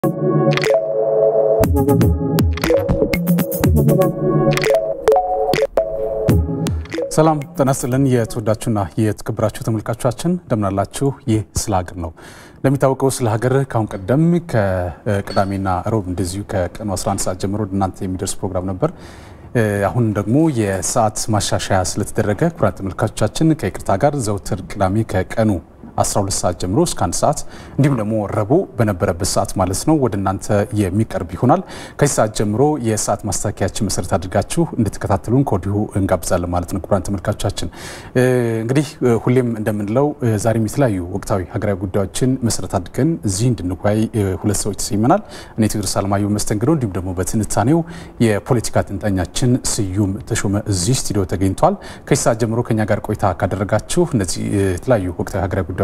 ሰላም ጤና ይስጥልን። የተወዳችሁና የተከበራችሁ ተመልካቾቻችን እንደምናላችሁ። ይህ ስለ ሀገር ነው። እንደሚታወቀው ስለ ሀገር ከአሁን ቀደም ከቅዳሜና ሮብ እንደዚሁ ከቀኑ 11 ሰዓት ጀምሮ ወደ እናንተ የሚደርስ ፕሮግራም ነበር። አሁን ደግሞ የሰዓት ማሻሻያ ስለተደረገ ክቡራን ተመልካቾቻችን ከይቅርታ ጋር ዘውትር ቅዳሜ ከቀኑ 12 ሰዓት ጀምሮ እስከ አንድ ሰዓት እንዲሁም ደግሞ ረቡዕ በነበረበት ሰዓት ማለት ነው ወደ እናንተ የሚቀርብ ይሆናል። ከዚህ ሰዓት ጀምሮ የሰዓት ማስተካከያችን መሰረት አድርጋችሁ እንድትከታተሉን ከወዲሁ እንጋብዛለን ማለት ነው። ክቡራን ተመልካቾቻችን እንግዲህ ሁሌም እንደምንለው ዛሬም የተለያዩ ወቅታዊ ሀገራዊ ጉዳዮችን መሰረት አድርገን እዚህ እንድንወያይ ሁለት ሰዎች ተሰይመናል። እኔ ቴዎድሮስ አለማየሁ መስተንግዶ፣ እንዲሁም ደግሞ በትንታኔው የፖለቲካ ትንታኛችን ስዩም ተሾመ እዚህ ስቱዲዮ ተገኝቷል። ከዚህ ሰዓት ጀምሮ ከኛ ጋር ቆይታ ካደረጋችሁ እነዚህ የተለያዩ ወቅታዊ ሀገራዊ ጉዳዮችን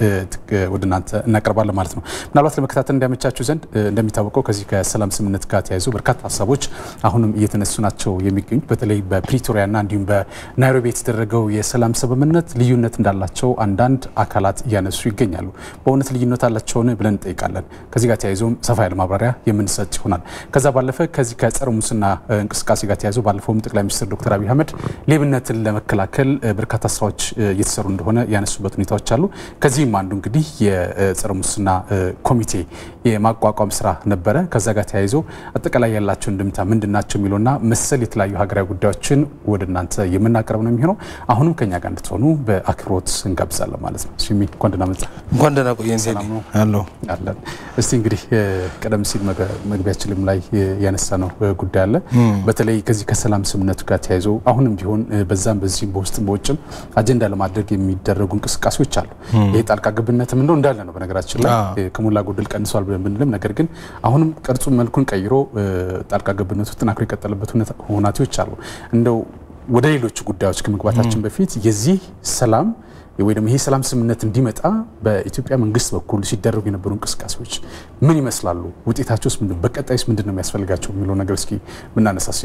ወደ እናንተ እናቀርባለን ማለት ነው። ምናልባት ለመከታተል እንዲያመቻችሁ ዘንድ እንደሚታወቀው ከዚህ ከሰላም ስምምነት ጋር ተያይዞ በርካታ ሀሳቦች አሁንም እየተነሱ ናቸው የሚገኙት። በተለይ በፕሪቶሪያና እንዲሁም በናይሮቢ የተደረገው የሰላም ስምምነት ልዩነት እንዳላቸው አንዳንድ አካላት እያነሱ ይገኛሉ። በእውነት ልዩነት አላቸውን ብለን እንጠይቃለን። ከዚህ ጋር ተያይዞም ሰፋ ያለ ማብራሪያ የምንሰጥ ይሆናል። ከዛ ባለፈ ከዚህ ከጸረ ሙስና እንቅስቃሴ ጋር ተያይዞ ባለፈውም ጠቅላይ ሚኒስትር ዶክተር አብይ አህመድ ሌብነትን ለመከላከል በርካታ ስራዎች እየተሰሩ እንደሆነ ያነሱበት ሁኔታዎች አሉ። ከዚህም አንዱ እንግዲህ የጸረ ሙስና ኮሚቴ የማቋቋም ስራ ነበረ። ከዛ ጋር ተያይዞ አጠቃላይ ያላቸው እንድምታ ምንድን ናቸው የሚለውና መሰል የተለያዩ ሀገራዊ ጉዳዮችን ወደ እናንተ የምናቀርብ ነው የሚሆነው። አሁንም ከኛ ጋር እንድትሆኑ በአክብሮት እንጋብዛለን ማለት ነው። ሲሚ እንኳን ደህና መጣ። እንኳን ደህና ቆየን። ሰላም ነው አለሁ አለን። እስቲ እንግዲህ ቀደም ሲል መግቢያችንም ላይ ያነሳ ነው ጉዳይ አለ። በተለይ ከዚህ ከሰላም ስምምነቱ ጋር ተያይዞ አሁንም ቢሆን በዛም በዚህም በውስጥም በውጭም አጀንዳ ለማድረግ የሚደረጉ እንቅስቃሴዎች አሉ። ይህ ጣልቃ ገብነትም እንደው እንዳለ ነው። በነገራችን ላይ ከሞላ ጎደል ቀንሷል ብንልም ነገር ግን አሁንም ቅርጹን መልኩን ቀይሮ ጣልቃ ገብነቱ ተጠናክሮ የቀጠለበት ሁናቴዎች አሉ። እንደው ወደ ሌሎቹ ጉዳዮች ከመግባታችን በፊት የዚህ ሰላም ወይ ደግሞ ይሄ ሰላም ስምምነት እንዲመጣ በኢትዮጵያ መንግስት በኩል ሲደረጉ የነበሩ እንቅስቃሴዎች ምን ይመስላሉ? ውጤታቸውስ ምንድን ነው? በቀጣይስ ምንድን ነው የሚያስፈልጋቸው የሚለው ነገር እስኪ ብናነሳስ።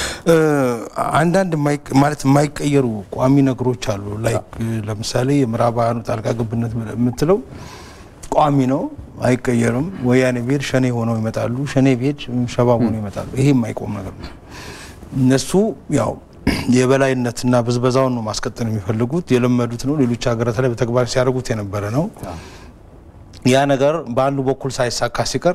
አንዳንድ ማለት የማይቀየሩ ቋሚ ነገሮች አሉ። ላይክ ለምሳሌ የምዕራባውያኑ ጣልቃ ገብነት የምትለው ቋሚ ነው፣ አይቀየርም። ወያኔ ብሄድ ሸኔ ሆነው ይመጣሉ፣ ሸኔ ብሄድ ሸባብ ሆነው ይመጣሉ። ይሄ የማይቆም ነገር ነው። እነሱ ያው የበላይነትና ብዝበዛውን ነው ማስቀጠል የሚፈልጉት። የለመዱት ነው። ሌሎች ሀገራት ላይ በተግባር ሲያደርጉት የነበረ ነው። ያ ነገር በአንዱ በኩል ሳይሳካ ሲቀር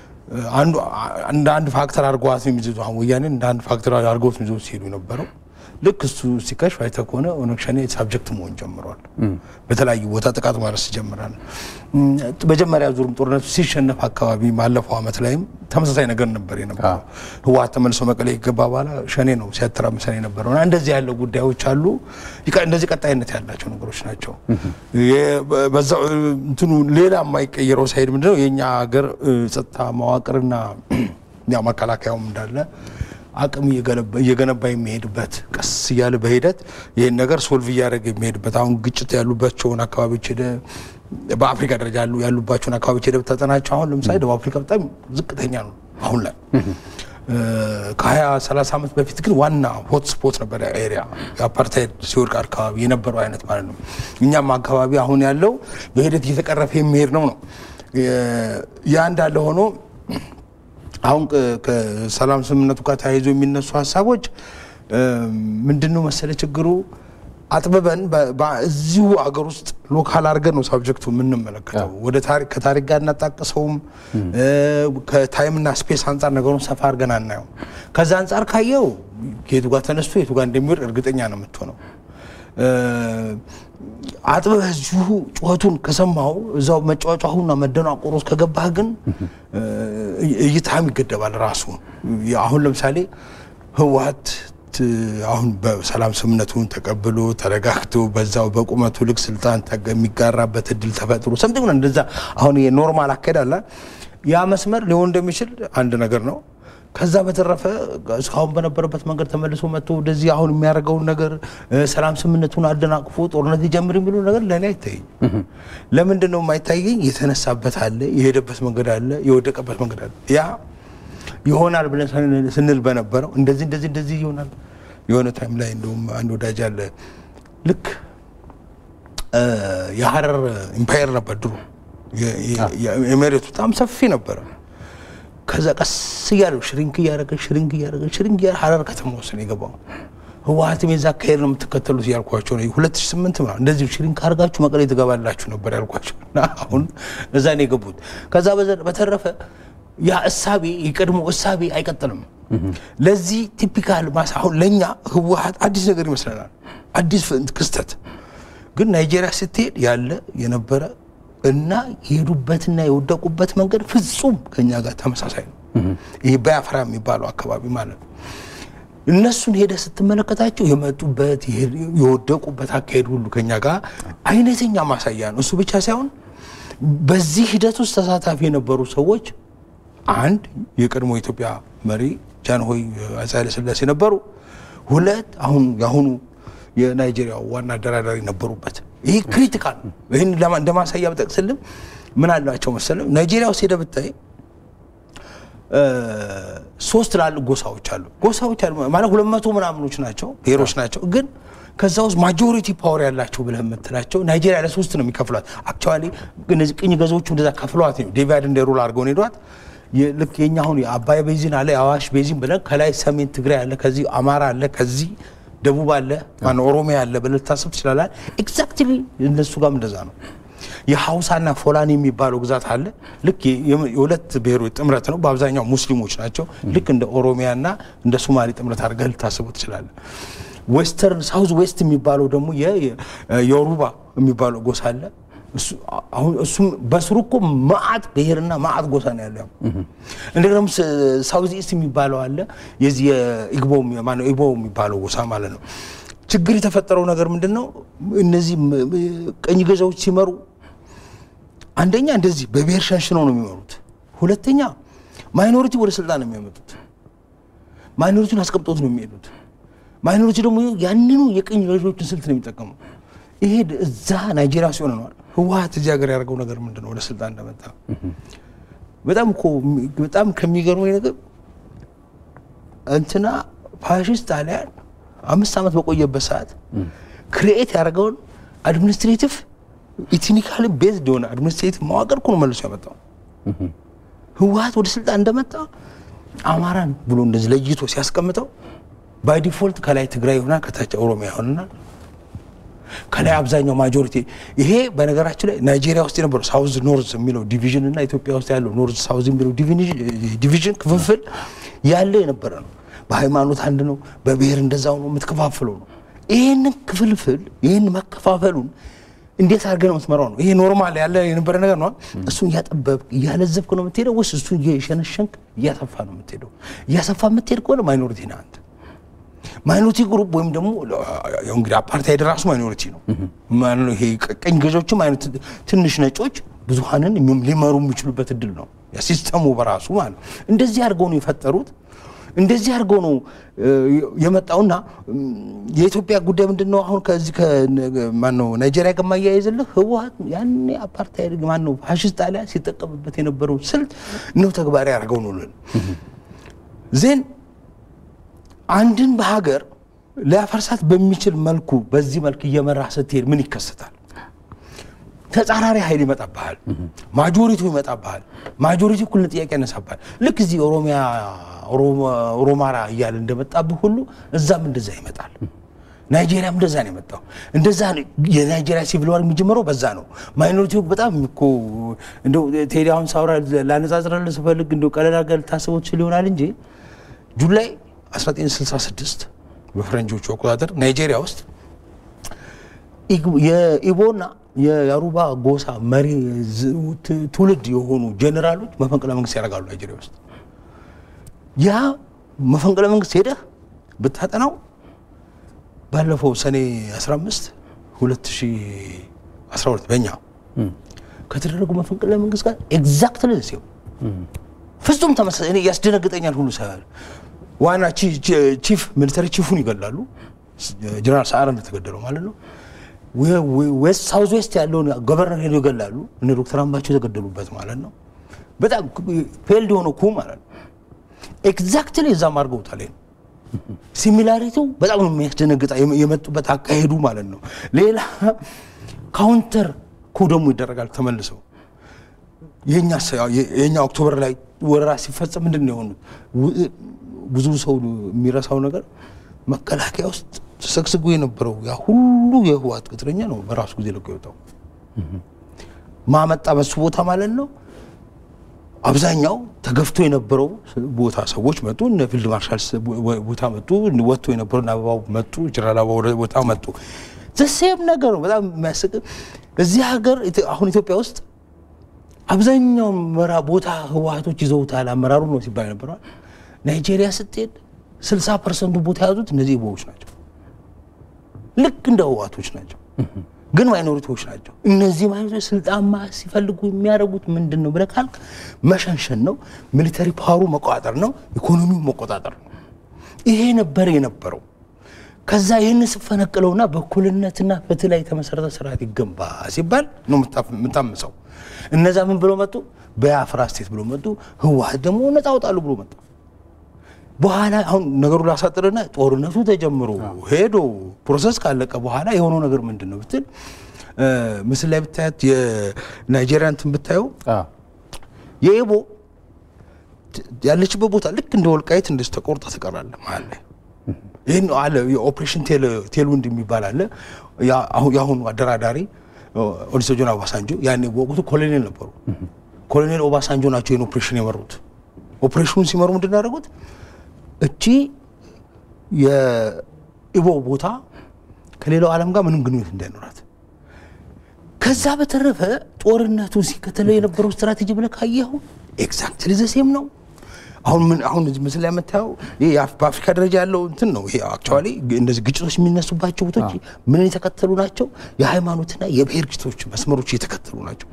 እንደ አንድ ፋክተር አድርገዋት ነው የሚይዙት። አሁን ወያኔ እንደ አንድ ፋክተር አድርገውት ነው ይዘው ሲሄዱ የነበረው። ልክ እሱ ሲከሽፍ አይተህ ከሆነ ኦነግ ሸኔ ሳብጀክት መሆን ጀምሯል። በተለያዩ ቦታ ጥቃት ማድረስ ይጀምራል። መጀመሪያ ዙርም ጦርነቱ ሲሸነፍ አካባቢ ባለፈው ዓመት ላይም ተመሳሳይ ነገር ነበር የነበረው። ህወሓት ተመልሶ መቀሌ ከገባ በኋላ ሸኔ ነው ሲያተራምሰን የነበረው እና እንደዚህ ያለው ጉዳዮች አሉ። እንደዚህ ቀጣይነት ያላቸው ነገሮች ናቸው። እንትኑ ሌላ የማይቀየረው ሳይድ ምንድነው የእኛ ሀገር ጸጥታ መዋቅርና ያው መከላከያውም እንዳለ አቅም እየገነባ የሚሄድበት ቀስ እያለ በሂደት ይህን ነገር ሶልቭ እያደረገ የሚሄድበት አሁን ግጭት ያሉባቸውን አካባቢዎች ሄደ በአፍሪካ ደረጃ ያሉባቸውን አካባቢዎች ሄደ ብታጠናቸው አሁን ለምሳሌ ደቡብ አፍሪካ በጣም ዝቅተኛ ነው አሁን ላይ ከሀያ ሰላሳ ዓመት በፊት ግን ዋና ሆት ስፖት ነበር ኤሪያ የአፓርታይድ ሲወድቅ አካባቢ የነበረው አይነት ማለት ነው። እኛም አካባቢ አሁን ያለው በሂደት እየተቀረፈ የሚሄድ ነው ነው ያ እንዳለ ሆኖ አሁን ከሰላም ስምምነቱ ጋር ተያይዞ የሚነሱ ሀሳቦች ምንድን ነው መሰለ ችግሩ አጥብበን እዚሁ አገር ውስጥ ሎካል አድርገን ነው ሳብጀክቱ የምንመለከተው። ወደ ከታሪክ ጋር እናጣቅሰውም ከታይምና ስፔስ አንጻር ነገሩን ሰፋ አድርገን አናየው። ከዛ አንጻር ካየው የቱ ጋር ተነስቶ የቱ ጋር እንደሚወድ እርግጠኛ ነው የምትሆነው። አጥበህ እዚሁ ጩኸቱን ከሰማው እዛው መጫወጫሁና መደናቆር ውስጥ ከገባህ ግን እይታም ይገደባል ራሱ። አሁን ለምሳሌ ህወሓት አሁን በሰላም ስምምነቱን ተቀብሎ ተረጋግቶ በዛው በቁመቱ ልክ ስልጣን የሚጋራበት እድል ተፈጥሮ ሰምቲንግ እንደዛ አሁን የኖርማል አካሄድ አለ። ያ መስመር ሊሆን እንደሚችል አንድ ነገር ነው። ከዛ በተረፈ እስካሁን በነበረበት መንገድ ተመልሶ መጥቶ ወደዚህ አሁን የሚያደርገውን ነገር ሰላም ስምምነቱን አደናቅፎ ጦርነት ሊጀምር የሚለው ነገር ለእኔ አይታይኝ። ለምንድን ነው የማይታየኝ? የተነሳበት አለ፣ የሄደበት መንገድ አለ፣ የወደቀበት መንገድ አለ። ያ ይሆናል ብለን ስንል በነበረው እንደዚህ እንደዚህ እንደዚህ ይሆናል። የሆነ ታይም ላይ እንደውም አንድ ወዳጅ አለ ልክ የሀረር ኢምፓየር ነበር ድሮ የመሬቱ በጣም ሰፊ ነበረ ከዛ ቀስ እያለ ሽሪንክ እያደረገ ሽሪንክ እያደረገ ሽሪንክ እያደረገ ሀረር ከተማ ውስጥ ነው የገባው። ህወሓትም የዛ አካሄድ ነው የምትከተሉት ያልኳቸው ነው። ሁለት ሺህ ስምንት ምናምን እንደዚህ ሽሪንክ አድርጋችሁ መቀሌ ትገባላችሁ ነበር ያልኳቸው እና አሁን እዛ ነው የገቡት። ከዛ በተረፈ ያ እሳቤ የቀድሞ እሳቤ አይቀጥልም። ለዚህ ቲፒካል ማሳ አሁን ለእኛ ህወሓት አዲስ ነገር ይመስለናል፣ አዲስ ክስተት ግን ናይጄሪያ ስትሄድ ያለ የነበረ እና የሄዱበትና የወደቁበት መንገድ ፍጹም ከኛ ጋር ተመሳሳይ ነው። ይህ ባያፍራ የሚባለው አካባቢ ማለት ነው። እነሱን ሄደ ስትመለከታቸው የመጡበት የወደቁበት አካሄድ ሁሉ ከኛ ጋር አይነተኛ ማሳያ ነው። እሱ ብቻ ሳይሆን በዚህ ሂደት ውስጥ ተሳታፊ የነበሩ ሰዎች አንድ የቀድሞ የኢትዮጵያ መሪ ጃንሆይ አፄ ኃይለሥላሴ ነበሩ። ሁለት አሁን የአሁኑ የናይጄሪያ ዋና አደራዳሪ ነበሩበት። ይህ ክሪቲካል ነው። ይህን እንደ ማሳያ ብጠቅስልም ምን አላቸው መሰለም ናይጄሪያ ውስጥ ሄደ ብታይ ሶስት ትላልቅ ጎሳዎች አሉ። ጎሳዎች አሉ ማለት ሁለት መቶ ምናምኖች ናቸው ብሔሮች ናቸው። ግን ከዛ ውስጥ ማጆሪቲ ፓወር ያላቸው ብለህ የምትላቸው ናይጄሪያ ለሶስት ነው የሚከፍሏት። አክቹዋሊ እነዚህ ቅኝ ገዢዎቹ እንደዛ ከፍሏት ነው ዲቫይድ እንደ ሩል አድርገው ነው ሄዷት። ልክ የኛ አሁን የአባይ ቤዚን አለ የአዋሽ ቤዚን ብለን ከላይ ሰሜን ትግራይ አለ፣ ከዚህ አማራ አለ፣ ከዚህ ደቡብ አለ፣ ማነው ኦሮሚያ አለ ብለህ ልታስብ ትችላላል። ኤግዛክትሊ እነሱ ጋርም እንደዛ ነው። የሀውሳና ፎላኒ የሚባለው ግዛት አለ። ልክ የሁለት ብሔሮች ጥምረት ነው። በአብዛኛው ሙስሊሞች ናቸው። ልክ እንደ ኦሮሚያና እንደ ሶማሌ ጥምረት አድርገህ ልታስበው ትችላለህ። ዌስተርን ሳውዝ ዌስት የሚባለው ደግሞ የዮሩባ የሚባለው ጎሳ አለ። እሱም በስሩ እኮ ማአት ብሔርና ማአት ጎሳ ነው ያለው። እንደገና ሳውዝ ኢስት የሚባለው አለ። የዚህ የኢግቦ ኢግቦ የሚባለው ጎሳ ማለት ነው። ችግር የተፈጠረው ነገር ምንድን ነው? እነዚህ ቀኝ ገዛዎች ሲመሩ አንደኛ እንደዚህ በብሔር ሸንሽነው ነው የሚመሩት። ሁለተኛ ማይኖሪቲ ወደ ስልጣን ነው የሚያመጡት። ማይኖሪቲውን አስቀምጦት ነው የሚሄዱት። ማይኖሪቲ ደግሞ ያንኑ የቀኝ ገዢዎችን ስልት ነው የሚጠቀሙ። ይሄ እዛ ናይጄሪያ ሲሆን ነዋል። ህወሓት እዚህ ሀገር ያደርገው ነገር ምንድን ነው? ወደ ስልጣን እንደመጣ በጣም እኮ በጣም ከሚገርመኝ ነገር እንትና ፋሽስት ጣሊያን አምስት ዓመት በቆየበት ሰዓት ክሪኤት ያደረገውን አድሚኒስትሬቲቭ ኢትኒካሊ ቤዝድ የሆነ አድሚኒስትሬቲቭ መዋቅር እኮ ነው መልሶ ያመጣው። ህወሓት ወደ ስልጣን እንደመጣ አማራን ብሎ እንደዚህ ለይቶ ሲያስቀምጠው ባይ ዲፎልት ከላይ ትግራይ ይሆናል፣ ከታች ኦሮሚያ ይሆናል። ከላይ አብዛኛው ማጆሪቲ ይሄ በነገራችን ላይ ናይጄሪያ ውስጥ የነበረው ሳውዝ ኖርዝ የሚለው ዲቪዥን እና ኢትዮጵያ ውስጥ ያለው ኖርዝ ሳውዝ የሚለው ዲቪዥን ክፍፍል ያለ የነበረ ነው። በሃይማኖት አንድ ነው፣ በብሔር እንደዛው ነው የምትከፋፍለው ነው። ይህንን ክፍልፍል ይህን መከፋፈሉን እንዴት አድርገህ ነው የምትመራው ነው። ይሄ ኖርማል ያለ የነበረ ነገር ነው። እሱን እያጠበብክ እያለዘብክ ነው የምትሄደው ወይስ እሱን እየሸነሸንክ እያሰፋ ነው የምትሄደው? እያሰፋ የምትሄድ ከሆነ ማይኖሪቲ ነህ አንተ። ማይኖሪቲ ግሩፕ ወይም ደግሞ ያው እንግዲህ አፓርታይድ ራሱ ማይኖሪቲ ነው። ይሄ ቀኝ ገዦችም አይነት ትንሽ ነጮች ብዙሀንን ሊመሩ የሚችሉበት እድል ነው ሲስተሙ በራሱ ማለት ነው። እንደዚህ አድርገው ነው የፈጠሩት። እንደዚህ አድርገው ነው የመጣውና የኢትዮጵያ ጉዳይ ምንድን ነው? አሁን ከዚህ ማነው ናይጄሪያ ከማያይዝልህ ህወሓት ያኔ አፓርታይድ ማነው ፋሽስት ጣሊያን ሲጠቀምበት የነበረው ስልት ነው ተግባራዊ አድርገው ነው ልን ዜን አንድን በሀገር ሊያፈርሳት በሚችል መልኩ በዚህ መልክ እየመራህ ስትሄድ ምን ይከሰታል? ተጻራሪ ኃይል ይመጣብሃል። ማጆሪቲው ይመጣብሃል። ማጆሪቲ እኩል ጥያቄ ያነሳብሃል። ልክ እዚህ ኦሮሚያ ኦሮማራ እያለ እንደመጣብህ ሁሉ እዛም እንደዛ ይመጣል። ናይጄሪያም እንደዛ ነው የመጣው። እንደዛ የናይጄሪያ ሲቪል ዋር የሚጀምረው በዛ ነው። ማይኖሪቲው በጣም እኮ እንደው ቴዲ አሁን ሳውራ ላነጻጽረልህ ስፈልግ እንደው ቀለል አድርገህ ልታስበው ትችል ይሆናል እንጂ ጁላይ 1966 በፈረንጆቹ አቆጣጠር ናይጄሪያ ውስጥ የኢቦና የያሩባ ጎሳ መሪ ትውልድ የሆኑ ጄኔራሎች መፈንቅለ መንግስት ያደርጋሉ ናይጄሪያ ውስጥ። ያ መፈንቅለ መንግስት ሄደህ ብታጠናው ባለፈው ሰኔ 15 2012 በእኛ ከተደረጉ መፈንቅለ መንግስት ጋር ኤግዛክትሊ ሲው ፍጹም ተመሳሳይ። እኔ ያስደነግጠኛል ሁሉ ሳይሆን ዋና ቺፍ ሚሊተሪ ቺፉን ይገላሉ። ጀነራል ሰዓረ እንደተገደለው ማለት ነው። ዌስት ሳውዝ ዌስት ያለውን ገቨርነር ሄደው ይገላሉ። እነ ዶክተር አምባቸው የተገደሉበት ማለት ነው። በጣም ፌልድ የሆነ ኩ ማለት ነው። ኤግዛክትሊ እዛም አድርገውታል። ሲሚላሪቲው በጣም ነው የሚያስደነግጣ የመጡበት አካሄዱ ማለት ነው። ሌላ ካውንተር ኩ ደግሞ ይደረጋል ተመልሰው የኛ ኦክቶበር ላይ ወረራ ሲፈጸም ምንድን ነው የሆኑት? ብዙ ሰው የሚረሳው ነገር መከላከያ ውስጥ ተሰግስጎ የነበረው ያ ሁሉ የህወሓት ቅጥረኛ ነው በራሱ ጊዜ ለቆ የወጣው። ማመጣ በሱ ቦታ ማለት ነው። አብዛኛው ተገፍቶ የነበረው ቦታ ሰዎች መጡ። እነ ፊልድ ማርሻል ቦታ መጡ። ወጥቶ የነበረው እነ አበባው መጡ። ጀነራል አበባው ቦታ መጡ። ዘሴም ነገር ነው። በጣም የሚያስቅ እዚህ ሀገር አሁን ኢትዮጵያ ውስጥ አብዛኛው መራ ቦታ ህወሓቶች ይዘውታል አመራሩ ነው ሲባል ነበረዋል። ናይጄሪያ ስትሄድ 60 ፐርሰንቱ ቦታ የያዙት እነዚህ ቦዎች ናቸው። ልክ እንደ ህወሓቶች ናቸው፣ ግን ማይኖሪቲዎች ናቸው። እነዚህ ማይኖሪቲዎች ስልጣማ ሲፈልጉ የሚያደርጉት ምንድን ነው ብለህ ካልክ መሸንሸን ነው፣ ሚሊተሪ ፓወሩ መቆጣጠር ነው፣ ኢኮኖሚው መቆጣጠር ነው። ይሄ ነበር የነበረው። ከዛ ይህን ስፈነቅለውና በእኩልነትና ፍትህ ላይ የተመሰረተ ስርዓት ይገንባ ሲባል ነው የምታምፀው። እነዛ ምን ብሎ መጡ? በአፍራ ስቴት ብሎ መጡ። ህወሓት ደግሞ ነፃ አውጣሉ ብሎ መጣ። በኋላ አሁን ነገሩ ላሳጥርና ጦርነቱ ተጀምሮ ሄዶ ፕሮሰስ ካለቀ በኋላ የሆነው ነገር ምንድን ነው ብትል ምስል ላይ ብታያት የናይጄሪያ እንትን ብታየው የኢቦ ያለችበት ቦታ ልክ እንደ ወልቃይት እንደዚህ ተቆርጣ ትቀራለ መሀል ላይ ይህን አለ የኦፕሬሽን ቴልዊንድ የሚባል አለ። የአሁኑ አደራዳሪ ኦሉሴጉን ኦባሳንጆ ያኔ በወቅቱ ኮሎኔል ነበሩ። ኮሎኔል ኦባሳንጆ ናቸው ይህን ኦፕሬሽን የመሩት። ኦፕሬሽኑን ሲመሩ ምንድን ያደረጉት እቺ የኢቦ ቦታ ከሌላው ዓለም ጋር ምንም ግንኙነት እንዳይኖራት ከዛ በተረፈ ጦርነቱን ሲከተለው የነበረው ስትራቴጂ ብለህ ካየኸው ኤግዛክትሊ ዘሴም ነው። አሁን ምን አሁን እዚህ ምስል ላይ የምታየው ይሄ በአፍሪካ ደረጃ ያለው እንትን ነው። ይሄ አክቹዋሊ እንደዚህ ግጭቶች የሚነሱባቸው ቦታዎች ምን የተከተሉ ናቸው? የሃይማኖትና የብሔር ግጭቶች መስመሮች የተከተሉ ናቸው።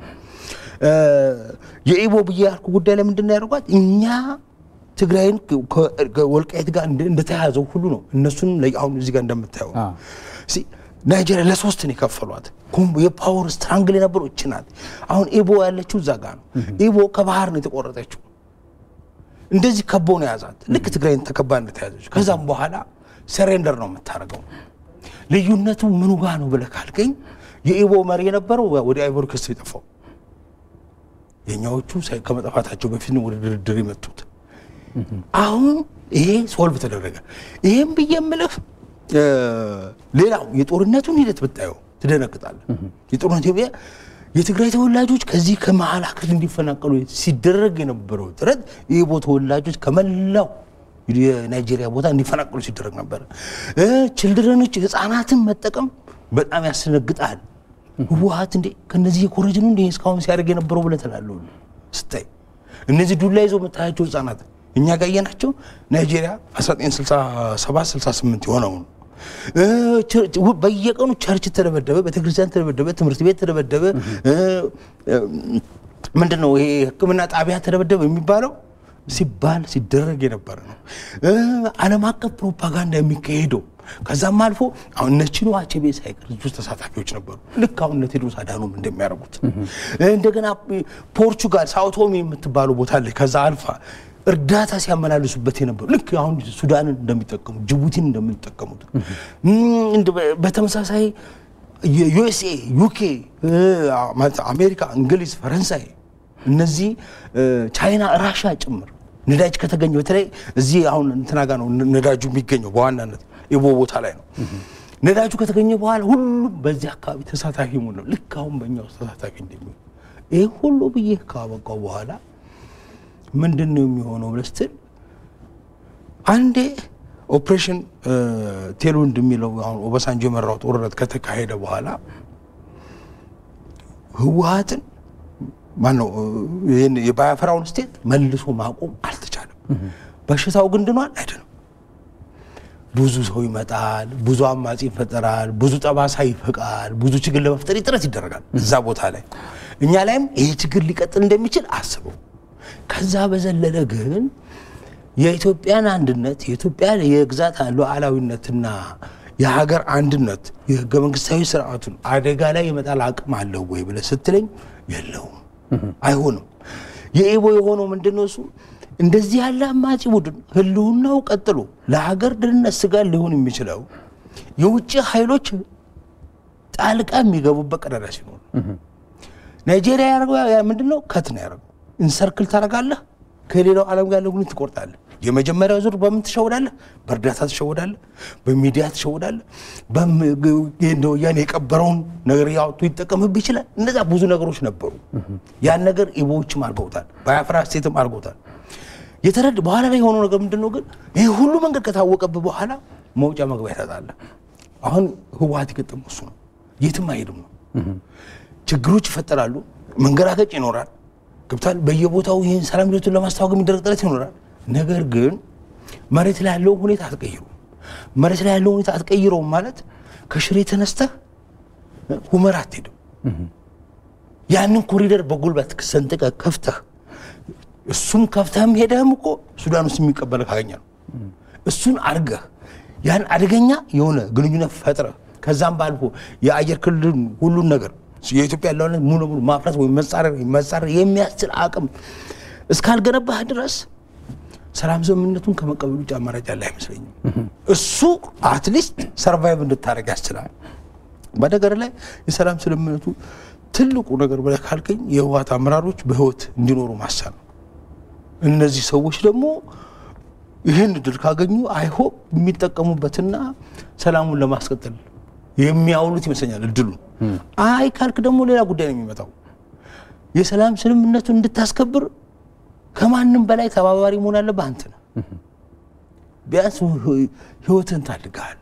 የኢቦ ብዬ ያልኩ ጉዳይ ላይ ምንድን ነው ያደርጓት እኛ ትግራይን ከወልቃይት ጋር እንደተያያዘው ሁሉ ነው። እነሱን አሁን እዚህ ጋር እንደምታየው ናይጄሪያ ለሶስት ነው የከፈሏት። የፓወር ስትራንግል የነበረው እች ናት። አሁን ኢቦ ያለችው እዛ ጋር ነው። ኢቦ ከባህር ነው የተቆረጠችው። እንደዚህ ከቦ ነው የያዛት። ልክ ትግራይን ተከባ እንደተያዘች። ከዛም በኋላ ሰሬንደር ነው የምታደርገው። ልዩነቱ ምኑ ጋ ነው ብለህ ካልከኝ የኢቦ መሪ የነበረው ወደ አይቮሪ ኮስት የጠፋው፣ የእኛዎቹ ከመጥፋታቸው በፊት ነው ወደ ድርድር የመጡት። አሁን ይሄ ሶልቭ ተደረገ። ይሄም ብዬ የምልህ ሌላው የጦርነቱን ሂደት ብታየው ትደነግጣለህ። የጦርነቱ የትግራይ ተወላጆች ከዚህ ከመሀል ሀገር እንዲፈናቀሉ ሲደረግ የነበረው ጥረት የኢቦ ተወላጆች ከመላው የናይጄሪያ ቦታ እንዲፈናቀሉ ሲደረግ ነበር። ችልድረኖች ህፃናትን መጠቀም በጣም ያስነግጣል። ህወሓት እንዴ ከነዚህ የኮረጅ ነው እንዴ እስካሁን ሲያደርግ የነበረው ብለህ ትላለህ ስታይ እነዚህ ዱላ ይዘው የምታያቸው ህፃናት እኛ ጋር ናቸው። ናይጄሪያ 1967 68 የሆነው ነው። በየቀኑ ቸርች ተደበደበ፣ ቤተክርስቲያን ተደበደበ፣ ትምህርት ቤት ተደበደበ። ምንድን ነው ይሄ ሕክምና ጣቢያ ተደበደበ የሚባለው ሲባል ሲደረግ የነበረ ነው። ዓለም አቀፍ ፕሮፓጋንዳ የሚካሄደው ከዛም አልፎ አሁን እነ ቺኖ አቼቤ ሳይቀር እዚህ ውስጥ ተሳታፊዎች ነበሩ። ልክ አሁን እነ ቴዎድሮስ አዳኖም እንደሚያደርጉት እንደገና ፖርቹጋል ሳውቶሚ የምትባለው ቦታ ላይ ከዛ አልፋ እርዳታ ሲያመላልሱበት የነበሩ ልክ አሁን ሱዳንን እንደሚጠቀሙት ጅቡቲን እንደሚጠቀሙት በተመሳሳይ ዩኤስኤ፣ ዩኬ፣ አሜሪካ፣ እንግሊዝ፣ ፈረንሳይ እነዚህ ቻይና፣ ራሻ ጭምር ነዳጅ ከተገኘ በተለይ እዚህ አሁን እንትና ጋ ነው ነዳጁ የሚገኘው በዋናነት ኢቦ ቦታ ላይ ነው። ነዳጁ ከተገኘ በኋላ ሁሉም በዚህ አካባቢ ተሳታፊ መሆን ነው። ልክ አሁን በእኛ ውስጥ ተሳታፊ እንደሚሆን ይህ ሁሉ ብዬ ካበቃው በኋላ ምንድን ነው የሚሆነው ብለህ ስትል አንዴ ኦፕሬሽን ቴልዊንድ የሚለው አሁን ኦባሳንጆ የመራው ጦርነት ከተካሄደ በኋላ ህወሓትን ማነው ይህን የባያፈራውን ስቴት መልሶ ማቆም አልተቻለም። በሽታው ግን ድኗል አይደለም። ብዙ ሰው ይመጣል፣ ብዙ አማጺ ይፈጠራል፣ ብዙ ጠባሳ ይፈቃል፣ ብዙ ችግር ለመፍጠር ጥረት ይደረጋል እዛ ቦታ ላይ። እኛ ላይም ይሄ ችግር ሊቀጥል እንደሚችል አስበው። ከዛ በዘለለ ግን የኢትዮጵያን አንድነት የኢትዮጵያ የግዛት ሉዓላዊነትና የሀገር አንድነት የህገ መንግስታዊ ስርዓቱን አደጋ ላይ የመጣል አቅም አለው ወይ ብለህ ስትለኝ የለውም፣ አይሆንም። የኢቦ የሆነው ምንድን ነው? እሱ እንደዚህ ያለ አማጺ ቡድን ህልውናው ቀጥሎ ለሀገር ደህንነት ስጋት ሊሆን የሚችለው የውጭ ኃይሎች ጣልቃ የሚገቡበት ቀዳዳ ሲኖር ናይጄሪያ ያደረገው ምንድን ነው? ከት ነው ያደረገው። ኢንሰርክል ታደርጋለህ፣ ከሌላው ዓለም ጋር ያለውን ትቆርጣለህ። የመጀመሪያው ዙር በምን ትሸወዳለህ? በእርዳታ ትሸወዳለህ፣ በሚዲያ ትሸወዳለህ። ወያኔ የቀበረውን ነገር ያወጡ ይጠቀምብህ ይችላል። እነዛ ብዙ ነገሮች ነበሩ። ያን ነገር ኢቦዎችም አድርገውታል፣ ባያፍራ ስቴትም አድርገውታል። የተረድ በኋላ ላይ የሆነው ነገር ምንድን ነው ግን ይህ ሁሉ መንገድ ከታወቀብህ በኋላ መውጫ መግቢያ ታጣለህ። አሁን ህወሓት የገጠመው እሱ ነው። የትም አይሄድም ነው። ችግሮች ይፈጠራሉ፣ መንገራገጭ ይኖራል። ገብቷል። በየቦታው ይህን ሰላም ሂደቱን ለማስታወቅ የሚደረግ ጥረት ይኖራል። ነገር ግን መሬት ላይ ያለውን ሁኔታ አትቀይሩም። መሬት ላይ ያለውን ሁኔታ አትቀይረውም ማለት ከሽሬ ተነስተህ ሁመራ አትሄድም። ያንን ኮሪደር በጉልበት ሰንጥቀህ ከፍተህ እሱም ከፍተህም ሄደህም እኮ ሱዳን ውስጥ የሚቀበል ካገኘ ነው። እሱን አድርገህ ያን አደገኛ የሆነ ግንኙነት ፈጥረህ ከዛም ባልፎ የአየር ክልል ሁሉን ነገር የኢትዮጵያ ያለውን ሙሉ ሙሉ ማፍረስ ወይም መጻረር መጻረር የሚያስችል አቅም እስካልገነባህ ድረስ ሰላም ስምምነቱን ከመቀበል ውጭ አማራጭ ያለ አይመስለኝም። እሱ አትሊስት ሰርቫይቭ እንድታደርግ ያስችላል። በነገር ላይ የሰላም ስምምነቱ ትልቁ ነገር ብለህ ካልከኝ የህወሓት አመራሮች በህይወት እንዲኖሩ ማሰብ ነው። እነዚህ ሰዎች ደግሞ ይህን እድል ካገኙ አይሆፕ የሚጠቀሙበትና ሰላሙን ለማስቀጠል የሚያውሉት ይመስለኛል እድሉን። አይ ካልክ ደግሞ ሌላ ጉዳይ ነው የሚመጣው። የሰላም ስምምነቱን እንድታስከብር ከማንም በላይ ተባባሪ መሆን አለብህ አንተ ነህ። ቢያንስ ህይወትህን ታድገሃል።